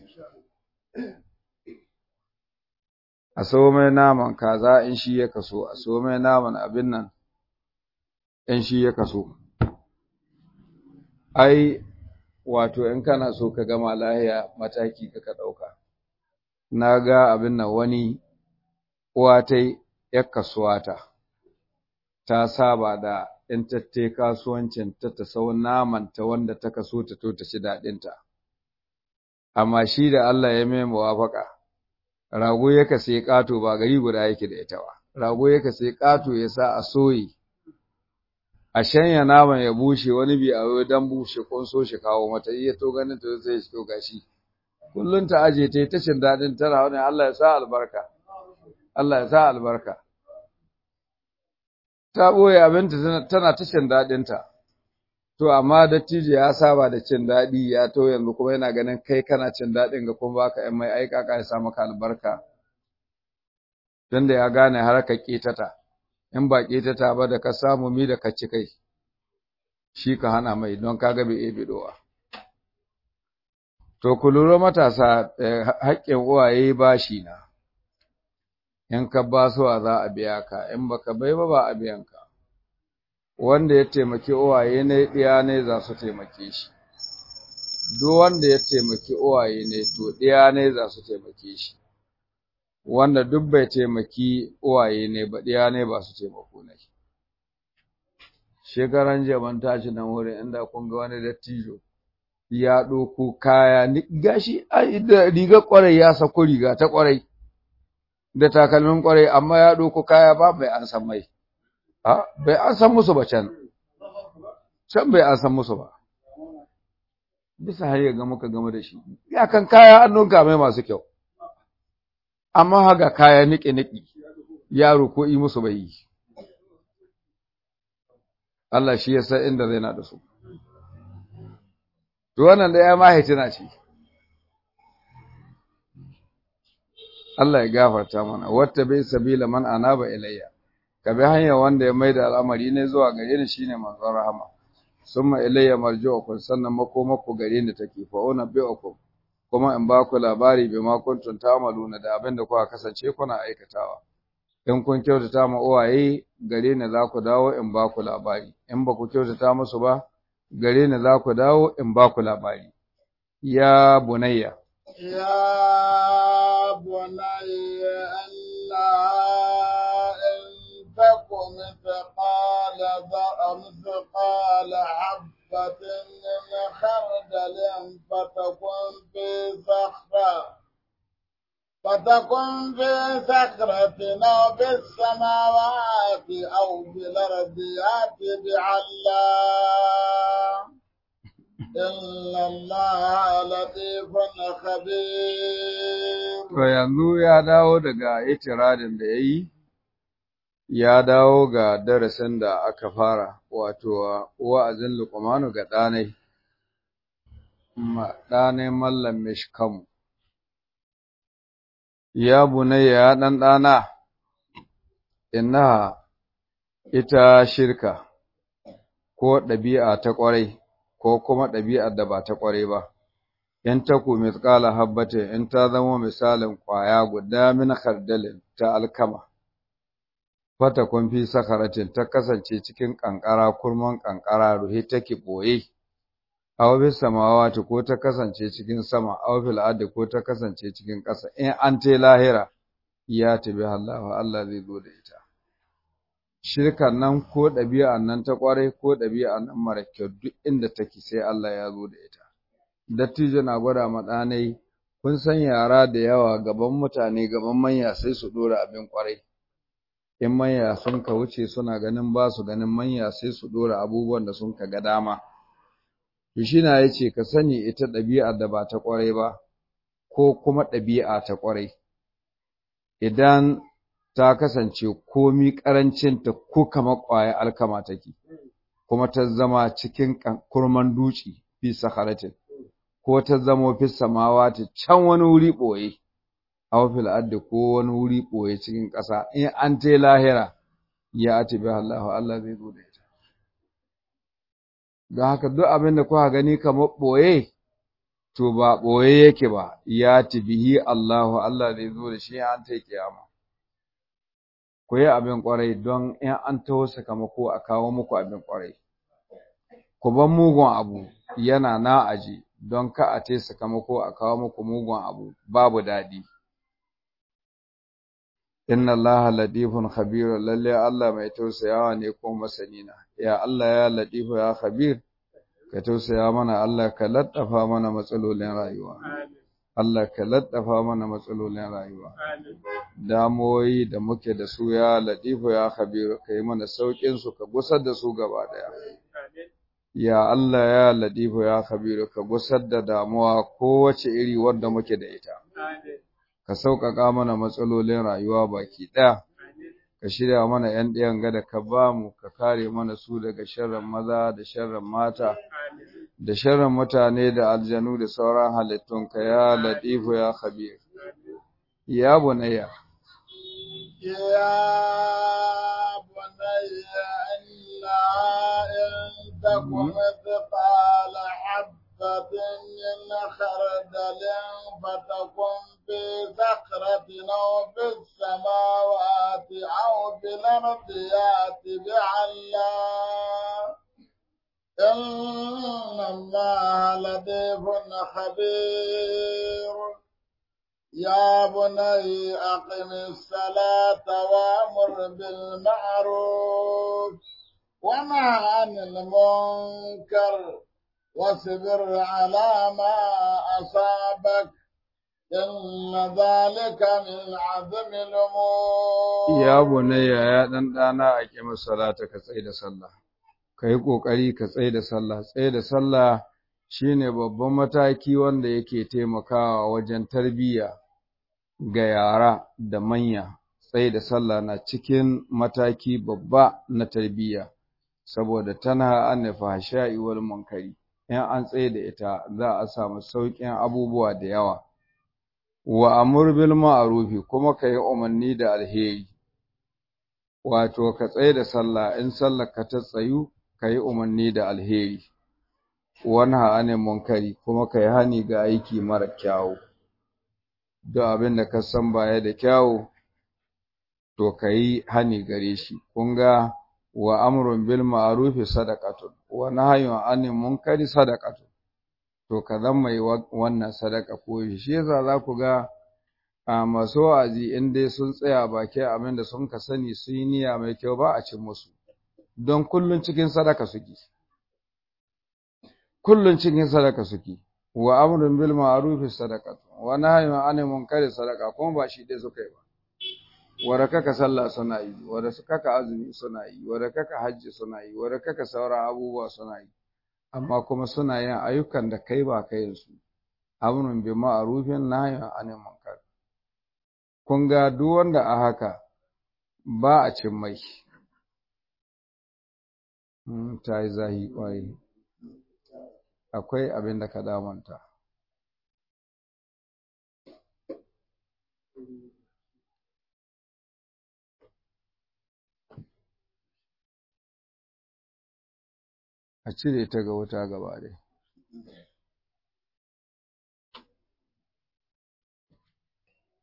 a so mai naman kaza in shi ya kaso a so mai naman abin nan in shi ya kaso ai wato in kana so ka gama lahiya mataki ka ka ɗauka na ga abin nan wani uwa ta ‘yar kasuwa ta, ta saba da in tattai kasuwancin ta ta sau naman ta wanda ta kaso ta to ta ci daɗinta. Amma shi da Allah ya mai muwafaka, rago ya sai ƙato ba gari guda yake da ita ba, rago ya sai ƙato ya sa a soyi, a shanya naman ya bushe wani bi a dan bushe kun so shi kawo mata iya to ganin ta sai shi to gashi. kullum ta aje ta yi ta cin daɗin tana wani Allah ya sa albarka, Allah ya sa albarka. Ta ɓoye abinta tana ta cin daɗinta, to amma dattijo ya saba da cin daɗi ya to yanzu kuma yana ganin kai kana cin daɗin ga kuma baka ‘yan mai aika ka ya sa maka albarka. Don da ya gane har ka ƙetata, in ba ƙetata ba da ka samu mi da ka ci kai, shi ka hana mai don ka ga bai iya bidowa. To, ku lura matasa haƙƙin uwaye bashi na, in ka ba su za a biya ka, in baka bai ba ba a biyan ka. Wanda ya taimaki uwaye ne ɗiya ne za su taimake shi. Duk wanda ya taimaki uwaye ne to ɗiya ne za su taimake shi. Wanda duk bai taimaki uwaye ne ba ɗiya ne ba su taimako ne. Shekaran jiya ban tashi nan wurin inda kun ga wani dattijo. ya ɗauko kaya, gashi da riga ƙwarai ya sako riga ta ƙwarai, da takalmin ƙwarai, amma ya ɗauko kaya ba bai an san mai, bai an san musu ba can, can bai an san musu ba. Bisa har ga muka game da shi, ya kan kaya an nunka mai masu kyau, amma haga kaya niƙi-niƙi, yaro ko yi musu bai yi. Allah shi ya san inda zai na da su. To wannan da ya mahaitina ce. Allah ya gafarta mana, wata bai sabila man anaba ilayya. Ka bi hanyar wanda ya maida al'amari ne zuwa gare ni shine manzon rahama. Summa ilayya marji'ukum sannan makomako gare ni take fa una bi'ukum kuma in ba ku labari bi ma kuntum ta'maluna da abin da kuka kasance kuna aikatawa. In kun kyautata ma uwaye gare ni za ku dawo in ba ku labari. In ba ku kyautata musu ba gare ni za ku dawo in ba ku labari. Ya bunayya. Ya bunayya Allah in takum mithqala mithqala habbatin min khardalin fatakun fi sakhra فتكن في سكرة أو في السماوات أو في الأرض يأت بعلا إن الله لطيف خبير To yanzu ya dawo daga itiradin da ya yi, ya dawo ga darasin da aka fara, wato wa'azin lukumanu ga ɗanai, ɗanai mallam mishkamu. Ya bunayya ya ɗan ɗana, inna ita shirka, ko ɗabi'a ta ƙwarai, ko kuma ɗabi'ar da ba ta ƙwarai ba, in taku mithqala habbatin in ta zama misalin kwaya guda min khardalin ta alkama fata kun fi sakaratin ta kasance cikin kankara kurman kankara ruhe take boye aw bis samawati ko ta kasance cikin sama aw fil ardi ko ta kasance cikin ƙasa in an tai lahira ya tabi Allah Allah zai zo da ita shirkan nan ko ɗabi'an nan ta ƙwarai ko ɗabi'an nan mara kyau duk inda take sai Allah ya zo da ita dattijo na gwada ma ɗanai kun san yara da yawa gaban mutane gaban manya sai su ɗora abin ƙwarai in manya sun ka wuce suna ganin ba su ganin manya sai su ɗora abubuwan da sun ka ga dama to shi na yace ka sani ita ɗabi'ar da ba ta ƙwarai ba ko kuma ɗabi'a ta ƙwarai idan ta kasance komi ƙarancinta ko kamar ƙwaya alkama take kuma ta zama cikin kurman duci fi saharatin ko ta zama fi samawati can wani wuri ɓoye aw fil ardi ko wani wuri ɓoye cikin ƙasa in an tai lahira ya ati bi Allah Allah zai zo da ita don haka duk abin da kuka gani kamar ɓoye to ba ɓoye yake ba ya bihi Allahu Allah zai zo da shi an ta kiyama ku yi abin ƙwarai don in an taho sakamako a kawo muku abin ƙwarai ku ban mugun abu yana na aji don ka a te sakamako a kawo muku mugun abu babu daɗi inna allaha latifun khabir lalle Allah mai tausayawa ne ko masani na ya Allah ya latifu ya khabir ka tausaya mana Allah ka laddafa mana matsalolin rayuwa Allah ka laddafa mana matsalolin rayuwa damoyi da muke da su ya latifu ya khabir ka yi mana saukin su ka gusar da su gaba daya ya Allah ya latifu ya khabir ka gusar da damuwa kowace iri wadda muke da ita ka sauƙaƙa mana matsalolin rayuwa baki ɗaya, ka shirya mana ‘yan ɗayan gada ka ba mu, ka kare mana su daga sharrin maza da sharrin mata, da sharrin mutane da aljanu da sauran halittunka ya latifu ya khabir. Ya bunayya. يا بني إلا إن تكن مثقال حبة من خردل فتكن في صخرة أو في السماوات أو في الأرض يأت بعلا إن الله لطيف خبير يا بني أقم الصلاة وأمر بالمعروف ونهى عن المنكر واصبر على ما أصابك إن ذلك من عزم الأمور Ya bunayya ya ɗan ɗana a ƙi salata ka tsaye da sallah, ka yi ƙoƙari ka tsaye da sallah, tsaye da sallah shi ne babban mataki wanda yake taimakawa wajen tarbiyya ga yara da manya, tsaye da sallah na cikin mataki babba na tarbiyya, saboda tana an fahsha'i wal munkari. in an tsaye da ita za a samu sauƙin abubuwa da yawa wa amur bil ma'rufi kuma ka yi umarni da alheri wato ka tsaye da sallah in sallar ka ta tsayu ka yi umarni da alheri wani ha'anin munkari kuma ka yi hani ga aiki mara kyawu duk abin da ka san baya da kyawu to ka yi hani gare shi kun ga wa amrun bil ma'rufi sadaqatun wa nahyun 'anil munkari sadaqatun to ka zan mai wannan sadaka ko shi yasa za ku ga a masu wa'azi in dai sun tsaya baki abin da sun ka sani sun yi niyya mai kyau ba a cin musu don kullun cikin sadaka suke kullun cikin sadaka suke wa amrun bil ma'rufi sadaqatun wa nahyun 'anil munkari sadaqa kuma ba shi dai suka yi ba wadda kaka sallah suna yi wadda kaka azumi suna yi wadda kaka hajji suna yi wadda kaka sauran abubuwa suna yi amma kuma suna yin ayyukan da kai ba kai su amrun bi ma'rufin nahyin anil munkar kun ga duk wanda a haka ba a cin mai ta yi zahi kwarai akwai abin da ka damanta a cire ta ga wuta gaba ɗaya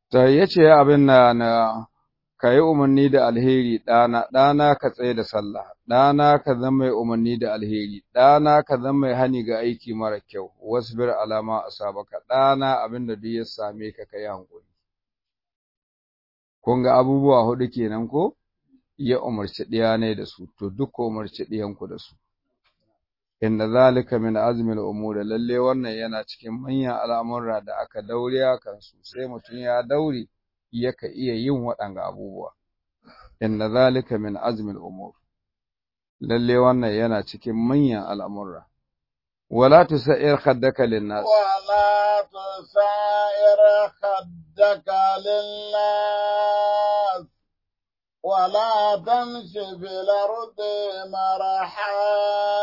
ta yace abin na na ka yi umarni da alheri ɗana, ɗana ka tsaye da sallah, ɗana ka zama mai umarni da alheri, ɗana ka zama mai hani ga aiki mara kyau, wasu bir alama a sabaka, ɗana abin da duk ya same ka ka yi hankuli. Kun ga abubuwa huɗu kenan ko? Ya umarci ɗiya ne da su, to duk ko umarci ɗiyanku da su. Inda zalika min azmil umuri lalle wannan yana cikin manyan al'amurra da aka daure kan su, sai mutum ya daure. yaka iya yin waɗanga abubuwa. Inna zalika min azmil umur. Lalle wannan yana cikin manyan al'amurra. Wala tusa'ir khaddaka linnas. ولا تسائر خدك للناس ولا تمش في الأرض مرحا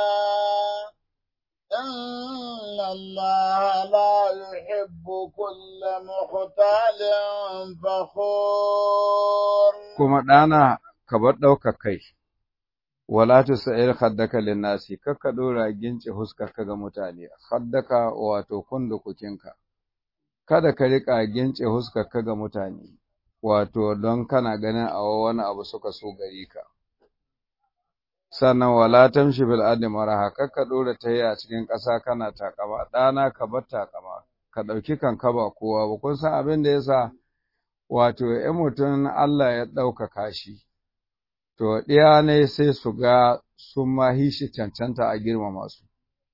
إن الله لا يحب كل مختال فخور Kuma ɗana ka bar ɗaukar kai. Wala tusa'ir khaddaka linnasi, kakka ɗora gince huskarka ga mutane, khaddaka wato kundukukinka. Kada ka riƙa gince huskarka ga mutane, wato don kana ganin a wani abu suka so gari ka. Sannan wala tamshi bil ardi maraha, kakka ɗora ta yi a cikin ƙasa kana takama, ɗana ka bar takama, ka ɗauki kanka ba kowa ba, kun san abin da yasa wato in mutum Allah ya ɗaukaka shi, to ɗiya ne sai su ga sun ma shi cancanta a girmama su.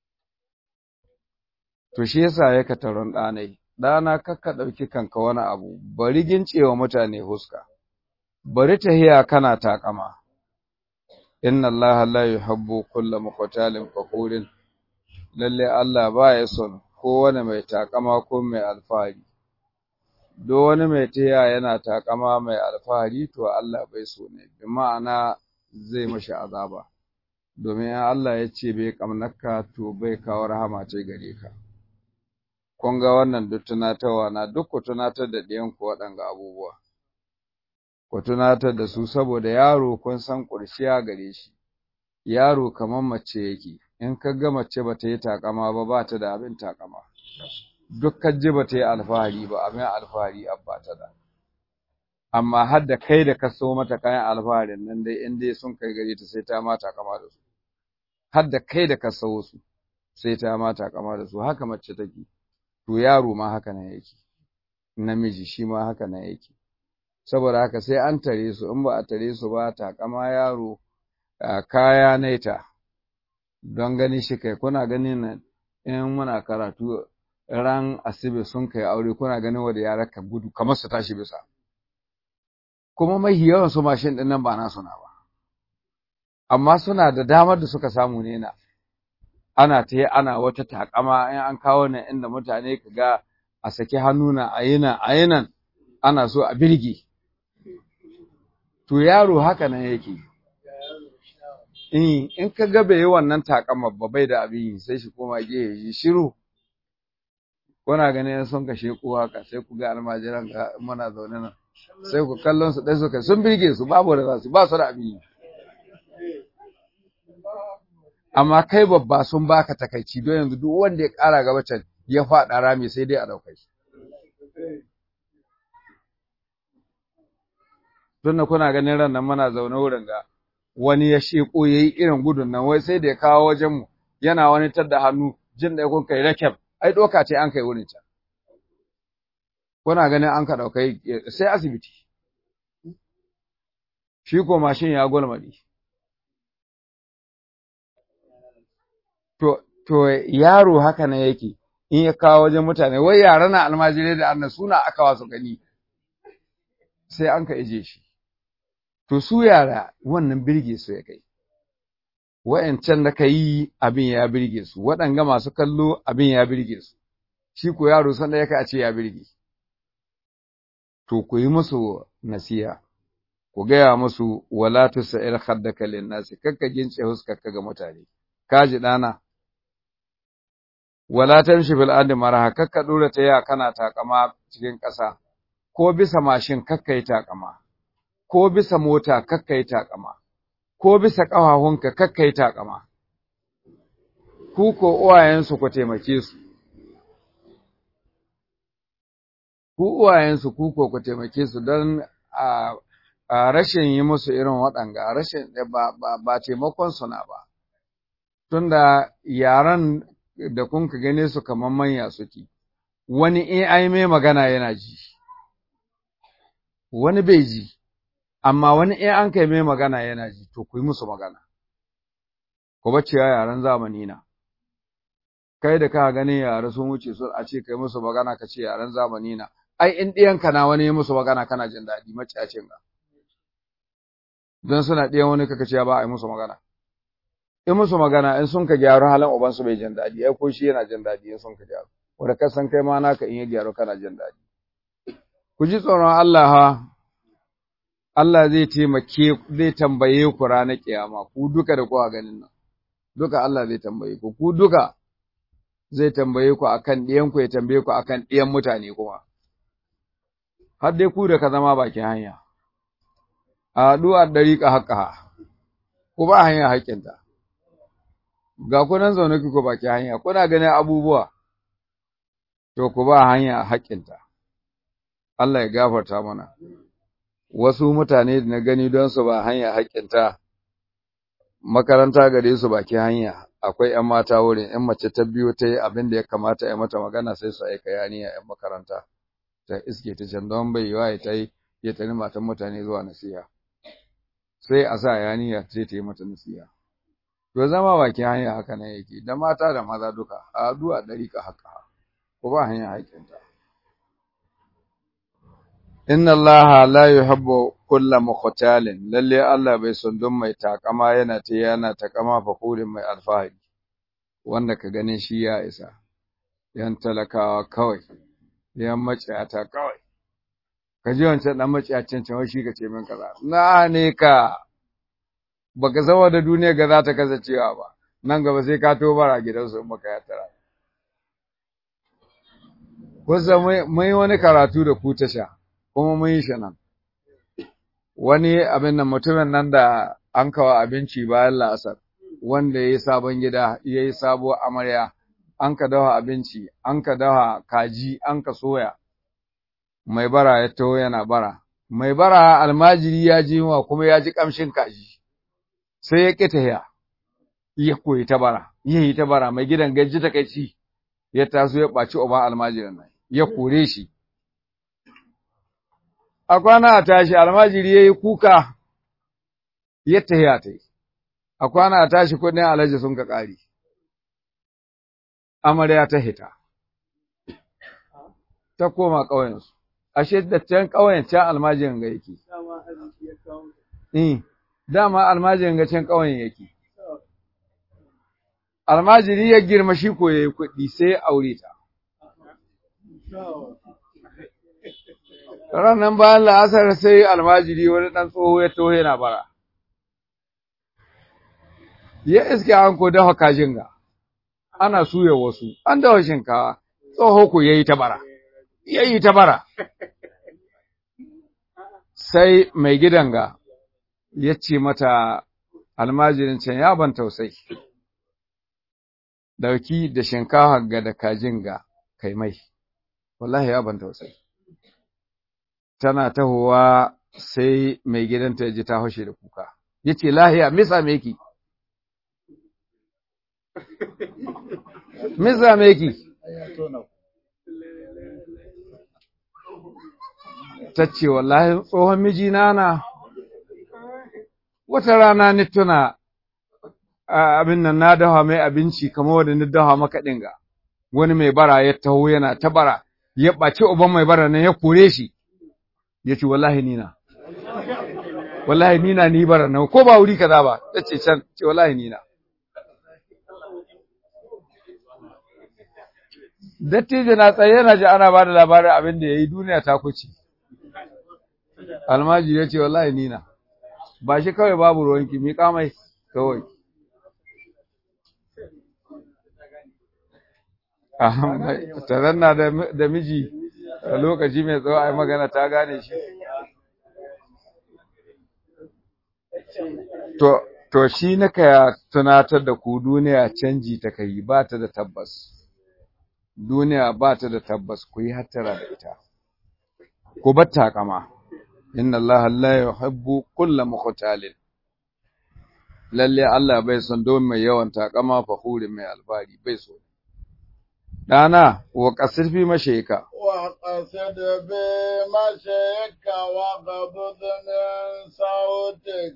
To shi yasa ya ka taron ɗanai, ɗana kakka ɗauki kanka wani abu, bari gincewa mutane huska, bari tahiya kana takama. Inna Allah la yuhibbu kulla muqtalin fakurin lalle Allah ba ya son kowane mai takama ko mai alfahari. Do wani mai taya yana takama mai alfahari to Allah bai so ne, bi ma'ana zai mashi azaba. Domin Allah ya ce bai kamnaka to bai kawo rahama ce gare ka. Kun ga wannan duk tunatarwa na duk ku tunatar da ɗiyanku waɗanga abubuwa. Ku tunatar da su saboda yaro kun san ƙurshiya gare shi. Yaro kamar mace yake, in ka ga mace ba ta yi takama ba ba ta da abin takama. duk ji ba ta yi alfahari ba abin alfahari abba ta da amma har da kai da ka so mata kayan alfaharin nan dai in dai sun kai gare ta sai ta mata kama da su har da kai da ka so su sai ta mata kama da su haka mace take to yaro ma haka nan yake namiji shi ma haka nan yake saboda haka sai an tare su in ba a tare su ba takama yaro kaya naita don gani shi kai kuna ganin in muna karatu ran asibi sun kai aure kuna ganin wanda yara ka gudu kamar su tashi bisa kuma mai yawan su mashin din nan ba na suna ba amma suna da damar da suka samu ne na ana ta ana wata takama in an kawo nan inda mutane ka ga a saki hannu na ayina ayinan ana so a birge to yaro haka nan yake in in ka ga bai yi wannan takama ba bai da abin sai shi koma gehe shi shiru kuna ganin sun kashe ku haka sai ku ga almajiran ga muna zaune nan sai ku kallon su dai suka sun birge su babu da za su ba su da abin amma kai babba sun baka takaici don yanzu duk wanda ya ƙara gaba can ya faɗa rami sai dai a ɗaukai shi tun da kuna ganin ran nan muna zaune wurin ga wani ya sheko ya yi irin gudun nan wai sai da ya kawo wajenmu yana wani tadda hannu jin da kun kai rakab ai doka ce an kai wurin can kuna ganin an ka daukai sai asibiti shi ko mashin ya gulmadi to to yaro haka ne yake in ya kawo wajen mutane wai yara na almajirai da annan suna aka wasu gani sai an ka ije shi to su yara wannan birge su ya kai wa'yancan da ka yi abin ya birge su, waɗanga masu kallo abin ya birge su, shi ko yaro sanda ya a ce ya birge. To, ku yi musu nasiya, ku gaya musu wala tu sa'ir haddaka lin nasi, kakka gince huskarka ga mutane, kaji ɗana. Wala tamshi bil ardi maraha, kakka ɗora ta ya kana takama cikin ƙasa, ko bisa mashin kakka yi takama, ko bisa mota kakka yi takama. ko bisa ƙafafunka kakkai taƙama, ku ko uwayensu ku taimake su, ku uwayensu ku ko ku taimake su don a a rashin yi musu irin waɗanga rashin ba ba ba taimakon su na ba tunda yaran da kun ka gane su kamar manya suke wani in ai mai magana yana ji wani bai ji amma wani in an kai mai magana yana ji to ku yi musu magana ku bacciya yaran zamani na kai da ka ganin yara sun wuce su a ce kai musu magana ka ce yaran zamani na ai in ɗiyanka na wani ya musu magana kana jin daɗi maciyacin ga don suna ɗiyan wani kaka ce ba a yi musu magana in musu magana in sun ka gyaru halin ubansu bai jin daɗi ai ko shi yana jin daɗi in sun ka gyaru wanda ka san kai ma naka in ya gyaru kana jin daɗi ku ji tsoron Allah ha Allah zai taimake zai tambaye ku ranar kiyama ku duka da kuka ganin nan duka Allah zai tambaye ku ku duka zai tambaye ku akan ɗiyan ku ya tambaye ku akan ɗiyan mutane kuma har dai ku da ka zama bakin hanya a du'ar dariƙa haƙƙa ku ba hanya haƙƙinta ga ku nan zaune ku baki hanya kuna ganin abubuwa to ku ba hanya haƙƙinta Allah ya gafarta mana wasu mutane da na gani don su ba hanya haƙƙinta makaranta gare su baki hanya akwai ƴan mata wurin ƴan mace ta biyo ta yi abin da ya kamata ya mata magana sai su aika yaniya ƴan makaranta ta iske ta can don bai yiwa ya ta yi ya tani matan mutane zuwa nasiha sai a sa yaniya sai ta yi mata nasiha to zama bakin hanya haka nan yake da mata da maza duka a addu'a dariƙa haka ko ba hanya haƙinta inna allaha la yuhibbu kulla mukhtalin lalle Allah bai son don mai takama yana ta yana takama fakurin mai alfahari wanda ka gane shi ya isa yan talakawa kawai yan maciyata kawai ka ji wancan dan maciyacin can shi ka ce min kaza na ne ka baka zama da duniya ga za ta kasancewa ba nan gaba sai ka to bara gidansu in baka yatara kusa mun yi wani karatu da ku tasha kuma mun yi shi nan wani abin nan mutumin nan da an kawo abinci bayan la'asar wanda ya yi sabon gida ya yi sabo amarya an ka dawa abinci an ka dawa kaji an ka soya mai bara ya taho yana bara mai bara almajiri ya ji wa kuma ya ji kamshin kaji sai ya ƙi tahiya ya koyi ta bara ya yi ta bara mai gidan gaji ta kai ci ya taso ya ɓaci uban almajirin nan ya kore shi a kwana a tashi almajiri ya yi kuka ya tahiya ta yi a kwana a tashi kudin alhaji sun ka ƙari amarya ta hita ta koma ƙauyensu ashe da can ƙauyen can almajirin ga yake dama almajirin ga can ƙauyen yake almajiri ya girma shi ko yayi kuɗi sai ya aure ta ranar bayan la'asar sai almajiri wani ɗan tsoho ya tohe yana bara ya iske an ko dafa kajin ga ana suya wasu an dafa shinkawa tsoho ko yayi ta bara yayi ta bara sai mai gidan ga ya ce mata almajirin can ya ban tausai dauki da shinkafa ga da kajin ga kai mai wallahi ya ban tausai tana tahowa sai mai gidanta ya ji ta haushe da kuka ya ce lahiya misa meki misa meki ta ce wallahi tsohon mijina na wata rana ni tuna abin nan na dawa mai abinci kamar wanda ni dawa maka dinga wani mai bara ya taho yana ta bara ya ɓaci uban mai bara nan ya kore shi ya ce wallahi nina wallahi nina ni bara nan ko ba wuri kaza ba ta ce can ce wallahi nina dattijo na tsaye yana ji ana ba da labarin abin da ya yi duniya ta kuce almaji ya ce wallahi nina ba shi kawai babu ruwanki miƙa mai kawai ta zanna da miji a lokaci mai tsawo a yi magana ta gane shi to to shi naka tunatar da ku duniya canji ta kai ba ta da tabbas duniya ba ta da tabbas ku yi hattara da ita ku bar takama inna Allah la yuhibbu kulla mukhtalin lalle Allah bai son don mai yawan takama fahurin mai albari bai so dana wa kasir fi mashayka وقصد بمشيك وغضض من صوتك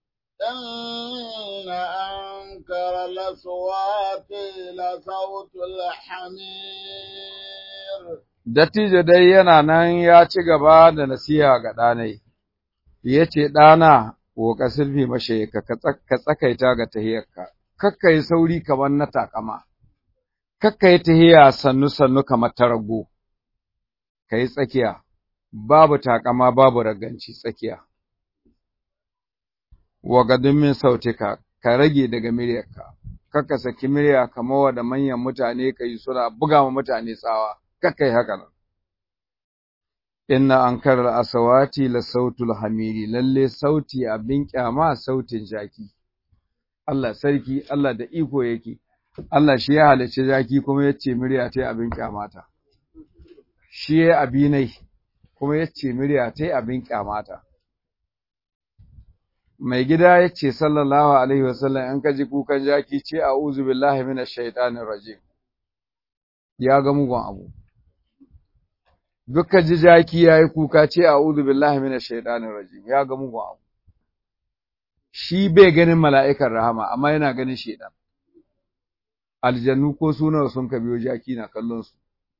إن أنكر الأصوات لصوت الحمير dattijo dai yana nan ya ci gaba da nasiha ga ɗanai ya ce ɗana wa kasir fi mashayka ka tsakaita ga tahiyarka kakka yi sauri kamar na takama kakka yi tahiya sannu sannu kamar ta rago ka yi tsakiya, babu takama babu raganci tsakiya. Wagadin min sautika, ka rage daga miryarka, kakka saki mirya kamar wa da manyan mutane ka yi suna buga ma mutane tsawa, kakka yi haka nan. Inna an karar asawati la sautul hamiri, lalle sauti abin kyama sautin jaki. Allah sarki, Allah da iko yake, Allah shi ya halicci jaki kuma ya ce murya ta abin kyamata. shi ya abinai kuma ya ce murya ta abin kyamata. Mai gida ya ce sallallahu Alaihi wasallam in ka ji kukan jaki ce a uzu billahi mina shaitanin rajim, ya ga mugun abu. Dukkan ji jaki ya yi kuka ce a uzu billahi mina shaitanin rajim, ya ga mugun abu. Shi bai ganin mala'ikan rahama, amma yana ganin shaitan. Aljannu ko sunawa sun ka biyo jaki na kallon su.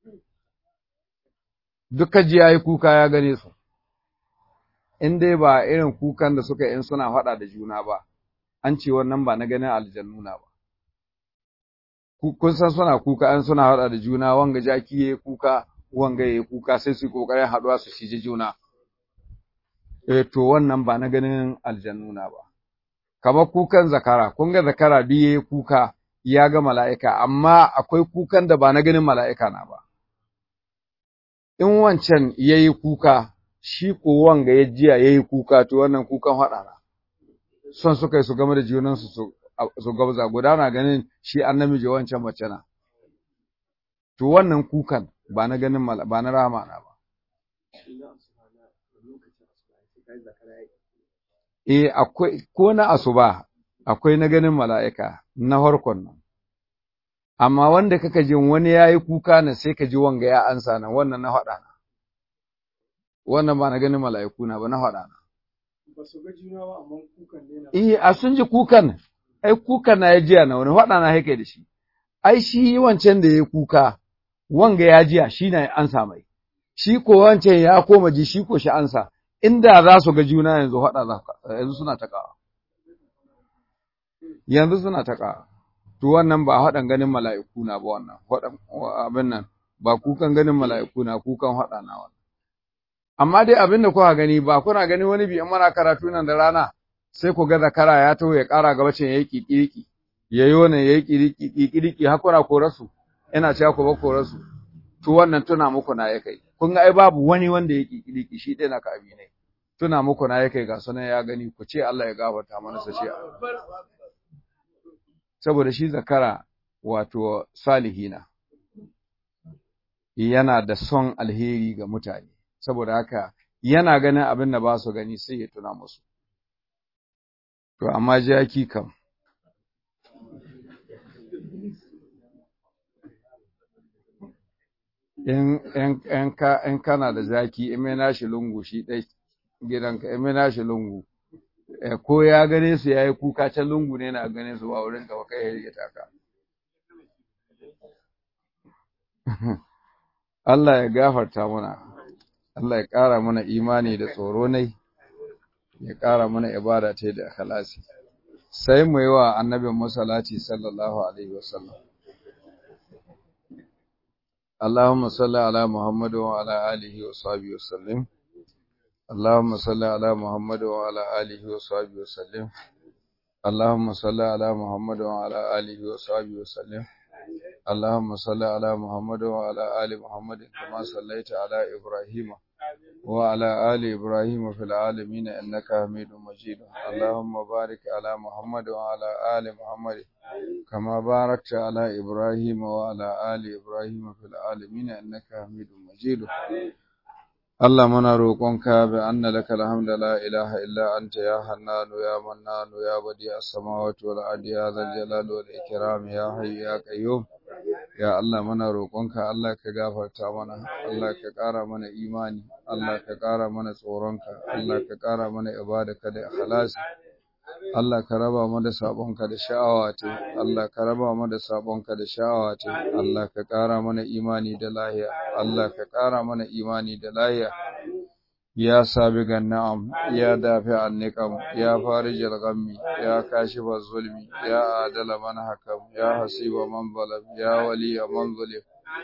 duka ji ya yi kuka ya gane su, in dai ba irin kukan da suka in suna faɗa da juna ba, an ce wannan ba na ganin aljannuna ba. Kun san suna kuka an suna faɗa da juna wanga jaki ya yi kuka, wanga ya yi kuka sai su yi ƙoƙarin haɗuwa su shiji juna. E to wannan ba na ganin aljannuna ba. Kamar kukan zakara, kun ga zakara duk ya yi kuka ya ga mala'ika, amma akwai kukan da ba na ganin mala'ika na ba. in wancan ya yi kuka, shi ko wanga ya jiya ya yi kuka, to wannan kukan haɗa Son suka yi su game da junansu su gabza, guda na ganin shi an namiji wancan mace na. To wannan kukan ba na ganin ba na rama na ba. Eh, akwai, ko na asuba, akwai na ganin mala'ika na harkon nan. amma wanda kaka jin wani ya yi kuka na sai ka ji wanga ya ansa nan wannan na haɗa na wannan ba na ganin mala'iku na ba na haɗa na ba su ga juna ba amma kukan ne na eh a sun ji kukan ai kukan na ya jiya na wani haɗa na haike da shi ai shi wancan da ya kuka wanga ya jiya shi na ya ansa mai shi ko wancan ya koma ji shi ko shi ansa inda za su ga juna yanzu haɗa za yanzu suna taƙawa yanzu suna taƙawa to wannan ba haɗan ganin mala'iku na ba wannan haɗan abin nan ba kukan ganin mala'iku na kukan haɗa na wannan amma dai abin da kuka gani ba kuna gani wani bi in mana karatu nan da rana sai ku ga zakara ya taho ya ƙara gaba cin yayi kikiriki yayi wannan yayi kiriki kikiriki har kuna korasu ina cewa ku ba korasu to wannan tuna muku na ya kai kun ga ai babu wani wanda ya kikiriki shi dai na ka abi ne tuna muku na ya kai ga sunan ya gani ku ce Allah ya gafarta mana sa shi saboda shi zakara wato salihina yana da son alheri ga mutane saboda haka yana ganin abin da ba su gani sai ya tuna musu to amma jaki kam in in ka in kana da zaki in mai nashi lungu shi dai gidanka in mai nashi lungu ko ya gane su yayi kuka can lungu ne na gane su ba wurin ka ba kai ya rike taka Allah ya gafarta mana Allah ya ƙara mana imani da tsoro nai ya ƙara mana ibada ta da ikhlasi sai mu yi wa annabin musallati sallallahu alaihi wasallam اللهم صل على محمد وعلى آله وصحبه وسلم اللهم صل على محمد وعلى آله وصحبه وسلم اللهم صل على محمد وعلى آله وصحبه وسلم اللهم صل على محمد وعلى آل محمد كما صليت على إبراهيم وعلى آل إبراهيم في العالمين إنك حميد مجيد اللهم بارك على محمد وعلى آل محمد كما باركت على إبراهيم وعلى آل إبراهيم في العالمين إنك حميد مجيد Allah muna roƙonka bi anna laka alhamdu la ilaha illa anta ya hannanu ya mannanu ya badi as-samawati wal ardi ya zal jalali wal ikram ya hayyu ya qayyum ya Allah muna roƙonka Allah ka gafarta mana Allah ka ƙara mana imani Allah ka ƙara mana tsoronka Allah ka ƙara mana ibadaka da ikhlasi Allah ka raba mu da sabonka da sha'awa ce Allah ka raba mu da sabonka da sha'awa ce Allah ka ƙara mana imani da lahiya Allah ka ƙara mana imani da lahiya ya sabigan na'am ya dafi anniqam ya farijal ghammi ya kashifa zulmi ya adala man hakam ya hasiba man zalam ya waliya man zulim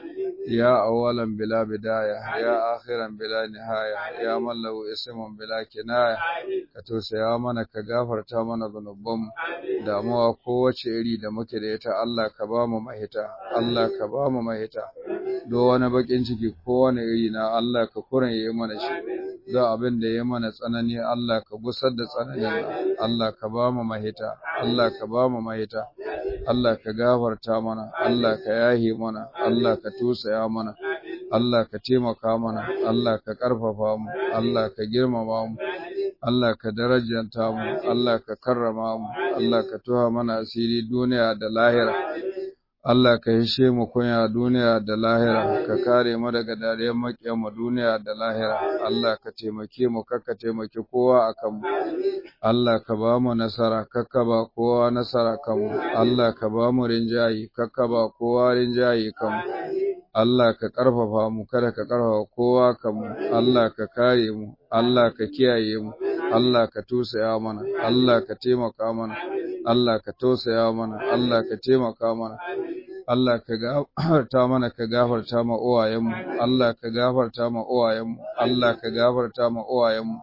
يا أولا بلا بداية يا آخرا بلا نهاية يا من له اسم بلا كناية كتوسى يا من كغافر تامنا ذنوبهم damuwa kowace iri da muke da ita Allah ka ba mu mahita Allah ka ba mu mahita do wani bakin ciki kowane iri na Allah ka kuran yayi mana shi do abin da yayi mana tsanani Allah ka gusar da tsananin Allah ka ba mu mahita Allah ka ba mu mahita Allah ka gafarta mana Allah ka yahe mana Allah ka tusaya mana Allah ka taimaka mana Allah ka ƙarfafa mu Allah ka girmama mu Allah ka darajanta mu Allah ka karrama mu Allah ka tuha mana asiri duniya da lahira Allah ka hishe mu kunya duniya da lahira ka kare mu daga dariyar makiyan mu duniya da lahira Allah ka taimake mu kakka taimake kowa akan mu Allah ka ba mu nasara kakka ba kowa nasara kan mu Allah ka ba mu rinjayi kakka ba kowa rinjayi kan mu Allah ka ƙarfafa mu kada ka ƙarfafa kowa kan mu Allah ka kare mu Allah ka kiyaye mu Allah ka tusaya mana Allah ka taimaka mana Allah ka tausaya mana Allah ka taimaka mana Allah ka gafarta mana ka gafarta ma uwayenmu Allah ka gafarta ma uwayenmu Allah ka gafarta ma uwayenmu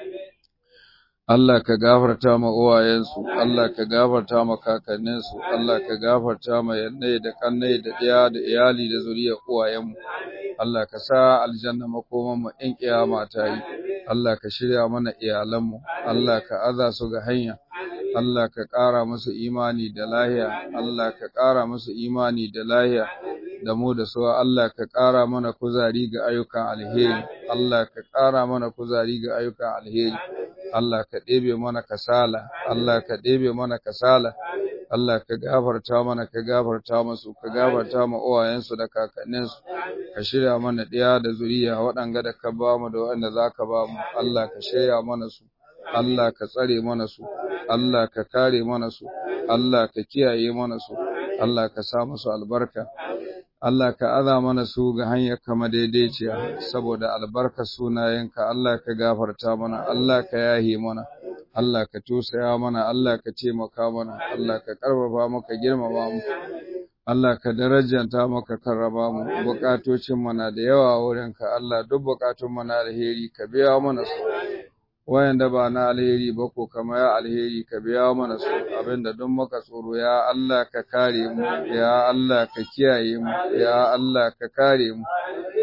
Allah ka gafarta ma uwayensu, Allah ka gafarta ma kakanninsu, Allah ka gafarta ma yannai da kannai da ɗaya da iyali da zuriyar uwayenmu. Allah ka sa aljanna makoman mu in kiyama ta yi. Allah ka shirya mana iyalanmu, Allah ka aza su ga hanya. Allah ka ƙara musu imani da lahiya, Allah ka ƙara musu imani da lahiya. da mu da su Allah ka ƙara mana kuzari ga ayyukan alheri Allah ka ƙara mana kuzari ga ayyukan alheri Allah ka ɗebe mana kasala Allah ka ɗebe mana kasala Allah ka gafarta mana ka gafarta musu ka gafarta ma uwayensu da kakanninsu ka shirya mana ɗiya da zuriya waɗanga da ka ba mu da waɗanda za ka ba mu Allah ka shirya mana su Allah ka tsare mana su Allah ka kare mana su Allah ka kiyaye mana su Allah ka sa musu albarka Allah ka aza mana su ga hanyar kama daidaiciya saboda albarkar sunayenka Allah ka gafarta mana Allah ka yahi mana Allah ka tusaya mana Allah ka taimaka mana Allah ka karfafa maka girmama mu Allah ka darajanta maka karraba mu bukatocin mana da yawa wurinka Allah duk bukatun mana alheri ka biya mana su wayanda ba na alheri ba ko kama ya alheri ka biya mana su abinda duk muka tsoro ya Allah ka kare mu ya Allah ka kiyaye mu ya Allah ka kare mu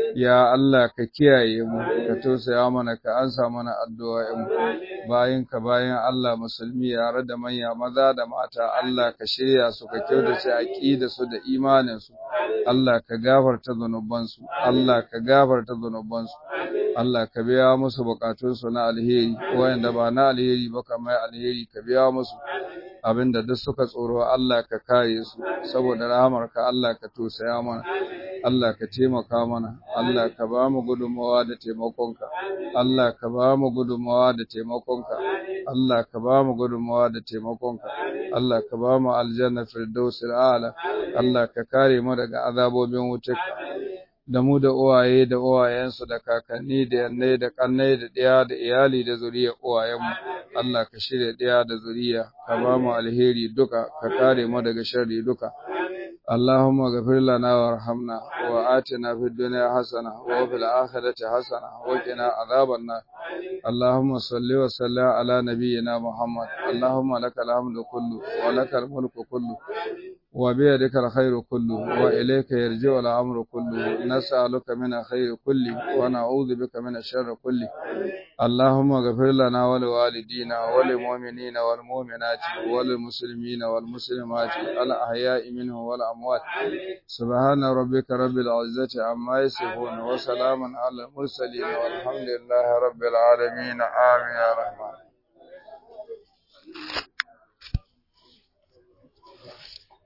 ya Allah ka kiyaye mu ka tausaya mana ka ansa mana addu'o'in mu bayan ka bayan Allah musulmi yare da manya maza da mata Allah ka shirya su ka kyautace aqida su da imanin su Allah ka gafarta zanuban su Allah ka gafarta zanuban su Allah ka biya musu bukatun su na alheri wayanda ba na alheri ba kamar alheri ka biya musu abinda duk suka tsoro Allah ka kare su saboda rahamarka Allah ka tosaya mana Allah ka taimaka mana Allah ka ba mu gudunmawa da taimakonka Allah ka ba mu gudunmawa da taimakonka Allah ka ba mu gudunmawa da taimakonka Allah ka ba mu aljanna firdausil a'la Allah ka kare mu daga azabobin wutarka da mu da uwaye da uwayensu da kakanni da yannai da kannai da ɗaya da iyali da zuriyar uwayenmu Allah ka shirya ɗaya da zuriya ka ba mu alheri duka ka kare mu daga sharri duka اللهم اغفر لنا وارحمنا وآتنا في الدنيا حسنة وفي الآخرة حسنة وقنا عذاب النار اللهم صل وسلم على نبينا محمد اللهم لك الحمد كله ولك الملك كله وبيدك الخير كله وإليك يرجع الأمر كله نسألك من الخير كله ونعوذ بك من الشر كله اللهم اغفر لنا ولوالدينا وللمؤمنين والمؤمنات وللمسلمين والمسلمات الأحياء منهم والأموات سبحان ربك رب العزة عما يصفون وسلام على المرسلين والحمد لله رب العالمين آمين يا رحمن